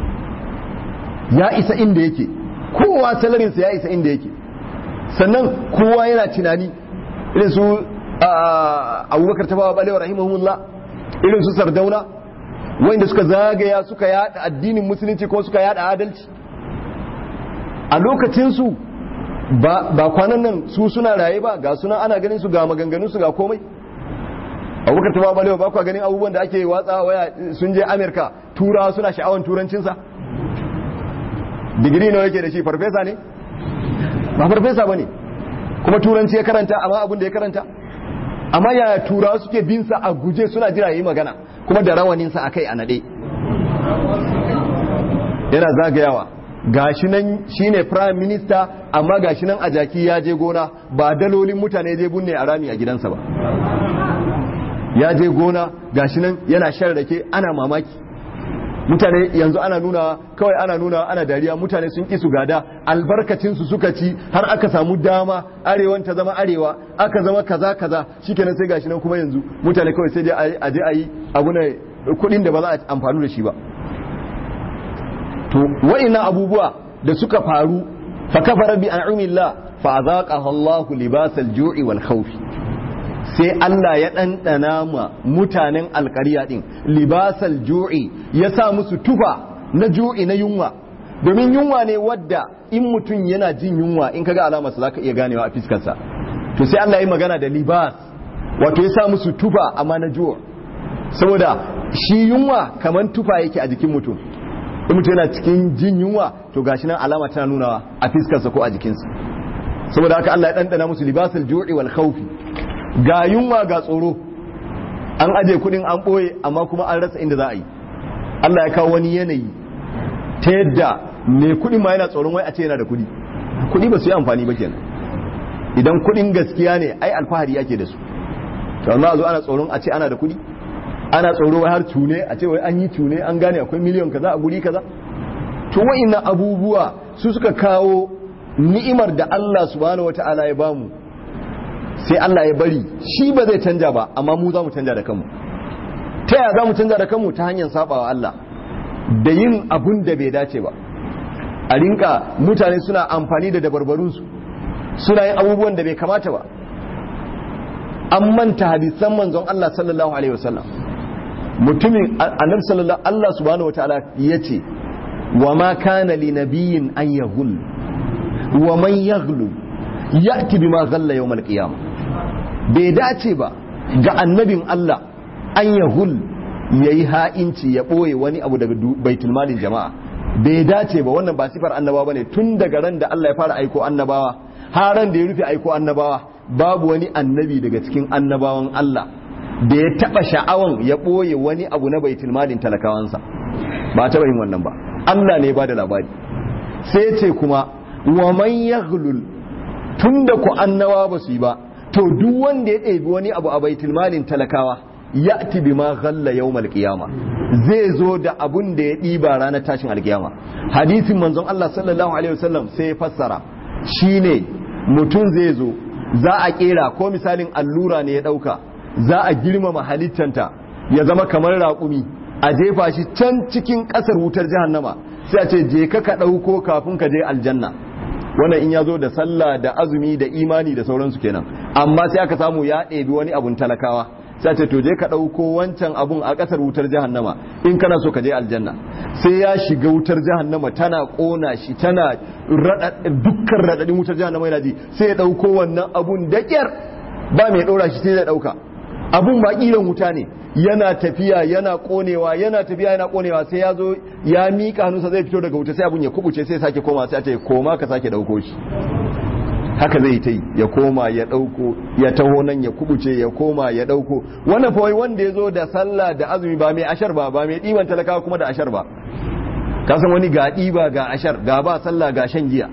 ya isa inda yake kowa salarinsa ya isa inda yake sannan kowa yana tunani irin su abubakar tafawa balewa rahimahullah irin su sardauna wanda suka zagaya suka yada addinin musulunci ko suka yada adalci a lokacinsu ba kwanan nan su suna raye ba ga suna ana ganin su ga maganganun su ga komai abubakar tafawa balewa ba kwa ganin abubuwan da ake watsa waya sun je amerika turawa suna sha'awan turancinsa digiri nawa yake da shi farfesa ne ba farfesa ba ne kuma turanci ya karanta amma abin da ya karanta amma yaya turawa suke bin sa a guje suna jira yi magana kuma da rawaninsa a kai a naɗe yana zagayawa gashi nan shine prime minister amma gashi nan a jaki ya je gona ba dalolin mutane je bunne a rami a gidansa ba ya je gona gashi nan yana shan rake ana mamaki mutane yanzu ana nuna kawai ana nuna ana dariya mutane sun ki su gada albarkacin su suka ci har aka samu dama arewan ta zama arewa aka zama kaza kaza shikenan sai gashi nan kuma yanzu mutane kawai sai dai a je a yi abu ne kuɗin da ba za a amfani da shi ba to wa'ina abubuwa da suka faru fa kafara bi an'amillah fa azaqaha Allahu libasal ju'i wal khawfi sai Allah ya ɗanɗana ma mutanen alƙarya ɗin libasal ju'i ya sa musu tufa na ju'i na yunwa domin yunwa ne wadda in mutum yana jin yunwa in kaga alamarsa za ka iya ganewa a fiskarsa to sai Allah ya magana da libas wato ya sa musu tufa amma na ju'a saboda shi yunwa kamar tufa yake a jikin mutum in mutum yana cikin jin yunwa to gashi nan alama tana nunawa a fiskarsa ko a jikinsa saboda haka Allah ya ɗanɗana musu libasal ju'i wal khawfi ga yunwa ga tsoro an aje kudin an ɓoye amma kuma an rasa inda za a yi Allah ya kawo wani yanayi ta yadda mai kudin ma yana tsoron wai a ce yana da kudi kudi ba su yi amfani ba kenan idan kudin gaskiya ne ai alfahari yake da su to amma a zo ana tsoron a ce ana da kudi ana tsoro wai har cune a ce wai an yi cune an gane akwai miliyon kaza a guri kaza to wa'innan abubuwa su suka kawo ni'imar da Allah subhanahu wataala ya bamu sai Allah ya bari shi ba zai canja ba amma mu za mu canja da kanmu ta yaya za mu canja da kanmu ta hanyar sabawa Allah da yin abun da bai dace ba a rinka mutane suna amfani da dabarbarunsu suna yin abubuwan da bai kamata ba an manta hadisan manzon Allah sallallahu alaihi wasallam mutumin annabi sallallahu Allah subhanahu wataala yace wa ma kana li nabiyyin an yaghul wa man yaghlu ya'ti bima ghalla yawm al-qiyamah bai dace ba ga annabin Allah an yahul yayi ha'inci ya boye wani abu daga baitul malin jama'a bai dace ba wannan ba sifar annabawa bane tun daga ran da Allah ya fara aiko annabawa har ran da ya rufe aiko annabawa babu wani annabi daga cikin annabawan Allah da ya taba sha'awan ya boye wani abu na baitul malin talakawansa ba taba yin wannan ba Allah ne ya bada labari sai ce kuma wa man yaghlul tun da ku annawa ba su yi ba to duk wanda ya ɗebi wani abu a baitul malin talakawa ya bi ma ghalla yawmal qiyama zai zo da abun da ya ɗiba ranar tashin alkiyama hadisin manzon Allah sallallahu alaihi wasallam sai ya fassara shine mutum zai zo za a kera ko misalin allura ne ya ɗauka za a girmama halittanta ya zama kamar raƙumi a jefa shi can cikin ƙasar wutar jahannama sai a ce je ka ka ɗauko kafin ka je aljanna wannan in ya zo da sallah da azumi da imani da sauransu kenan amma sai aka samu ya ɗebi wani abun talakawa sai ce to je ka ɗauko wancan abun a ƙasar wutar jahannama in kana so ka je aljanna sai ya shiga wutar jahannama tana ƙona shi tana dukkan raɗaɗin wutar jahannama yana ji sai ya ɗauko wannan abun da ƙyar ba mai ɗora shi sai ya ɗauka abun ba ƙiran wuta ne yana tafiya yana konewa yana tafiya yana konewa sai ya zo ya miƙa hannunsa zai fito daga wuta sai abun ya kubuce sai sake koma sai ce koma ka sake dauko shi haka zai ta yi ya koma ya dauko ya taho nan ya kubuce ya koma ya dauko wannan fa wanda ya zo da sallah da azumi ba mai ashar ba ba mai diban talakawa kuma da ashar ba ka san wani ga diba ga ashar ga ba sallah ga shan giya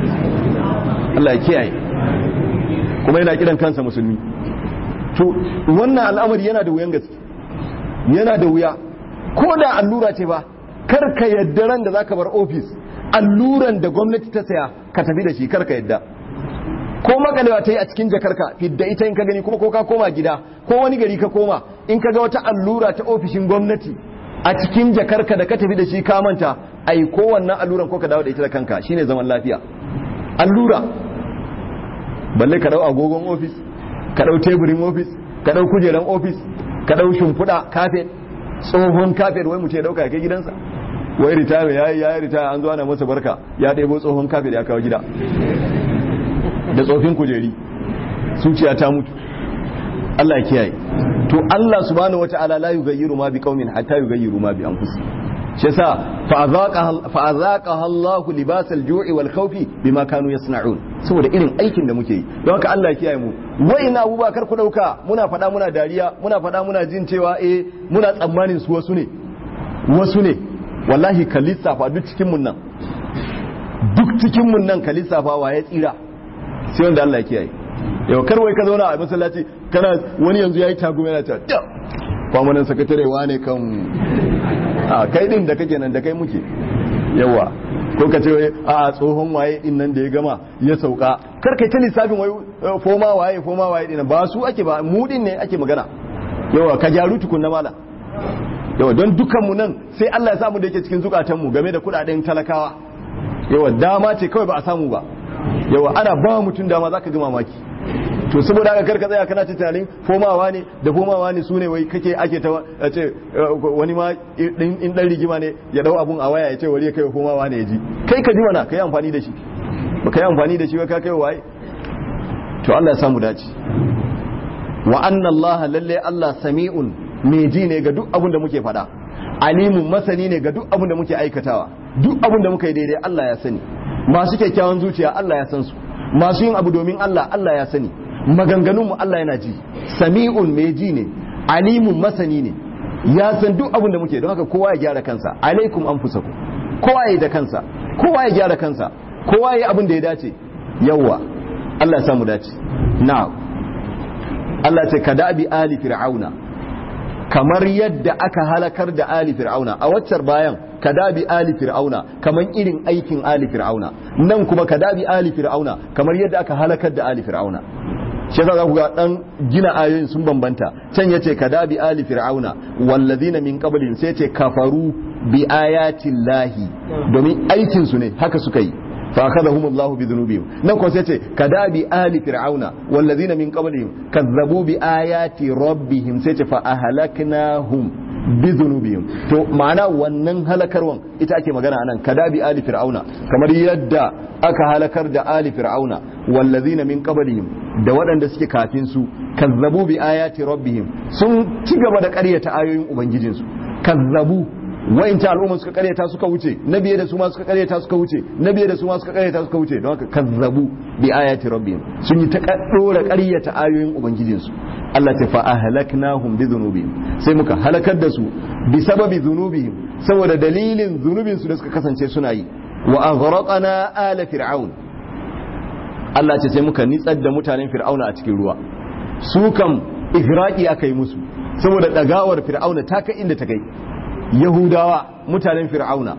Allah ya kiyaye kuma yana kiran kansa musulmi to wannan al'amari yana da wuyan gaske yana da wuya ko da allura ce ba kar ka yadda ran da zaka bar ofis alluran da gwamnati ta saya ka tafi da shi kar ka yadda ko makalewa ta yi a cikin jakarka fidda ita in ka gani kuma ko ka koma gida ko wani gari ka koma in ka ga wata allura ta ofishin gwamnati a cikin jakarka da ka tafi da shi ka manta ai ko wannan alluran ko ka dawo da ita da kanka shine zaman lafiya allura balle ka dau agogon ofis ka dau teburin ofis ka dau kujeran ofis ka dau shimfiɗa kafet tsohon kafet wai mutum ya dauka ya kai gidansa wai ritaya ya yi ya yi ritaya an zo ana masa barka ya ɗebo tsohon kafet ya kawo gida da tsofin kujeri zuciya ta mutu Allah ya kiyaye to Allah subhanahu wataala la yughayyiru ma biqaumin hatta yughayyiru ma bi anfusihim shi yasa fa azaqaha Allah libasal ju'i wal khawfi bima kanu yasna'un saboda irin aikin da muke yi don haka Allah ya kiyaye mu wai na Abubakar ku dauka muna fada muna dariya muna fada muna jin cewa eh muna tsammanin su wasu ne wasu ne wallahi ka lissafa duk cikin mun nan duk cikin mun nan ka lissafa wa ya tsira sai wanda Allah ya kiyaye yau kar wai ka zauna a masallaci kana wani yanzu yayi tago yana ta kwamanan sakatare wane kan a kai din da kake nan da kai muke yawa ko ka ce a tsohon waye din nan da ya gama ya sauka kar kai ta lissafin wai foma waye foma waye din ba su ake ba mu din ne ake magana yawa ka jaru tukun na mala yawa don dukan mu nan sai Allah ya samu da yake cikin zukatan mu game da kudaden talakawa yawa dama ce kawai ba a samu ba yawa ana ba mutum dama zaka ga mamaki to saboda haka karka tsaya kana ta tunanin fomawa ne da fomawa ne sune wai kake ake ta ce wani ma in dan rigima ne ya dau abun a waya ya ce wari ya kai fomawa ne ya ji kai ka ji mana kai amfani da shi ba kai amfani da shi ba ka kai waye to Allah ya samu dace wa anna Allah lalle Allah sami'un mai ji ne ga duk abun da muke faɗa alimun masani ne ga duk abun da muke aikatawa duk abun da muka yi daidai Allah ya sani masu kyakkyawan zuciya Allah ya san su masu yin abu domin Allah Allah ya sani maganganunmu Allah yana ji sami'un mai ji ne alimun masani ne ya san duk abin da muke don haka kowa ya gyara kansa alaikum anfusakum kowa ya da kansa kowa ya gyara kansa kowa ya abin da ya dace yawa Allah ya samu dace na'am Allah ce kada bi ali fir'auna kamar yadda aka halakar da ali fir'auna a waccar bayan kada bi ali fir'auna kamar irin aikin ali fir'auna nan kuma kada bi ali fir'auna kamar yadda aka halakar da ali fir'auna shi yasa za ku ga dan gina ayoyin sun bambanta can yace kada bi ali fir'auna wallazina min qablihim sai yace kafaru bi ayati llahi domin aikin su ne haka suka yi fa akhadhahum Allahu bi dhunubihim nan ko sai yace kada bi ali fir'auna wallazina min qablihim kazzabu bi ayati rabbihim sai yace fa ahlaknahum bi dhunubihim to ma'ana wannan halakarwan ita ake magana anan kada bi ali fir'auna kamar yadda aka halakar da ali fir'auna wallazina min qablihim da waɗanda suke kafin su kazzabu bi ayati rabbihim sun ci gaba da ƙaryata ayoyin ubangijinsu kazzabu wa'inta al'umma suka ƙaryata suka wuce na biye da su ma suka ƙaryata suka wuce na biye da su ma suka ƙaryata suka wuce don haka kazzabu bi ayati rabbihim sun yi ta dora ƙaryata ayoyin ubangijinsu Allah ta fa ahlaknahum bi dhunubihim sai muka halakar da su bi sababi dhunubihim saboda dalilin zunubin su da suka kasance suna yi wa aghraqna ala fir'aun Allah ce sai muka nitsar da mutanen fir'auna a cikin ruwa su kam igraqi aka yi musu saboda dagawar fir'auna ta kai inda ta kai yahudawa mutanen fir'auna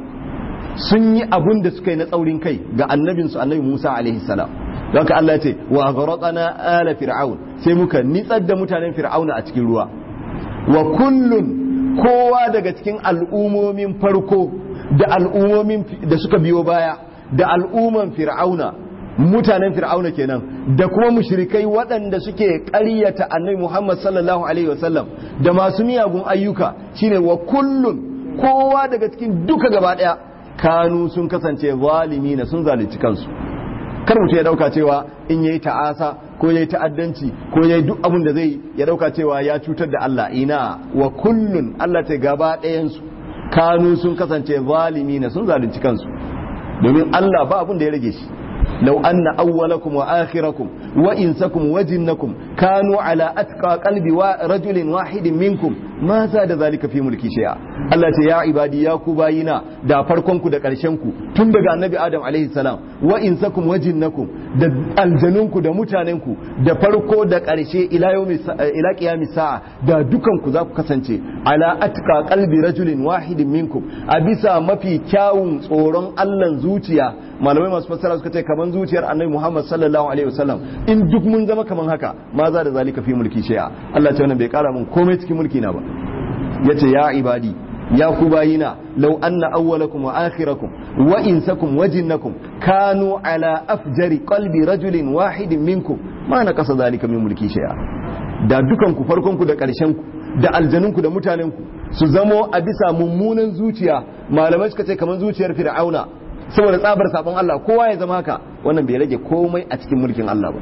sun yi abun da suka yi na tsaurin kai ga annabinsu annabi Musa alaihi salam don ka Allah ce wa aghraqna ala fir'aun sai muka nitsar da mutanen fir'auna a cikin ruwa wa kullun kowa daga cikin al'umomin farko da al'umomin da suka biyo baya da al'umman fir'auna mutanen fir'auna kenan da kuma mushrikai waɗanda suke ƙaryata annabi Muhammad sallallahu alaihi wasallam da masu miyagun ayyuka shine wa kullun kowa daga cikin duka gaba ɗaya kanu sun kasance zalimi na sun zalunci kansu kar mutum ya dauka cewa in yayi ta'asa ko yayi ta'addanci ko yayi duk abin da zai ya dauka cewa ya cutar da Allah ina wa kullun Allah ta gaba ɗayan su kanu sun kasance zalimi na sun zalunci kansu domin Allah ba abin da ya rage shi لو أن أولكم وآخركم وإنسكم وجنكم كانوا على أتقى قلب رجل واحد منكم ما زاد ذلك في ملكي شيئا Allah ce ya ibadi ya ku bayina da farkonku da ƙarshenku tun daga annabi Adam alaihi salam wa insakum wa jinnakum da aljanunku da mutanenku da farko da ƙarshe ila yawmi ila qiyamis sa'a da dukanku za ku kasance ala atqa qalbi rajulin wahidin minkum a bisa mafi kyawun tsoron Allah zuciya malamai masu fassara suka ce kaman zuciyar annabi Muhammad sallallahu alaihi wasallam in duk mun zama kaman haka ma za da zalika fi mulki shay'a Allah ce wannan bai kara mun komai cikin mulki na ba yace ya ibadi ya ku bayina law anna awwalakum wa akhirakum wa insakum wa jinnakum kanu ala afjari qalbi rajulin wahidin minkum ma na kasa zalika min mulki shay'a da dukan ku farkon ku da karshen ku da aljanun ku da mutanen ku su zamo a bisa mummunan zuciya malamai suka ce kaman zuciyar fir'auna saboda tsabar sabon Allah kowa ya zama haka wannan bai rage komai a cikin mulkin Allah ba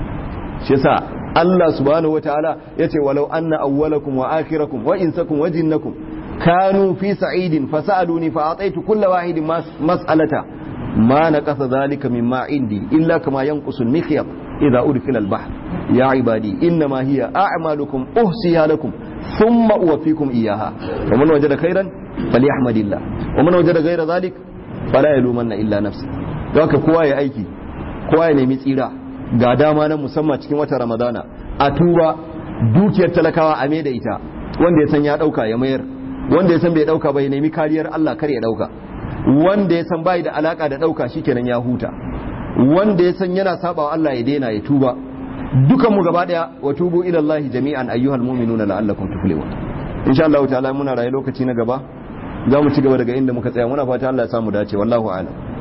shi yasa Allah subhanahu wataala yace walau anna awwalakum wa akhirakum wa insakum wa jinnakum kanu fi sa'idin fasaluni fa ataitu kulla wahidin mas'alata ma naqasa dhalika mimma indi illa kama yanqusu al-mikhyat idha udkhila al-bahr ya ibadi innama hiya a'malukum uhsiha lakum thumma uwaffikum iyyaha wa man wajada khairan falyahmadillah wa man wajada ghayra dhalik fala yalumanna illa nafsi don haka kowa ya aiki kowa ya nemi tsira ga dama na musamman cikin watan ramadana a tuba dukiyar talakawa a da ita wanda ya san ya dauka ya mayar wanda ya san bai dauka ba ya nemi kariyar Allah kar ya dauka wanda ya san bai da alaka da dauka shikenan ya huta wanda ya san yana sabawa Allah ya daina ya tuba dukan mu gaba daya wa tubu ila Allah jami'an ayyuhal mu'minuna la'allakum tuflihun insha Allah ta'ala muna rayu lokaci na gaba za mu ci gaba daga inda muka tsaya muna fata Allah ya samu dace wallahu a'lam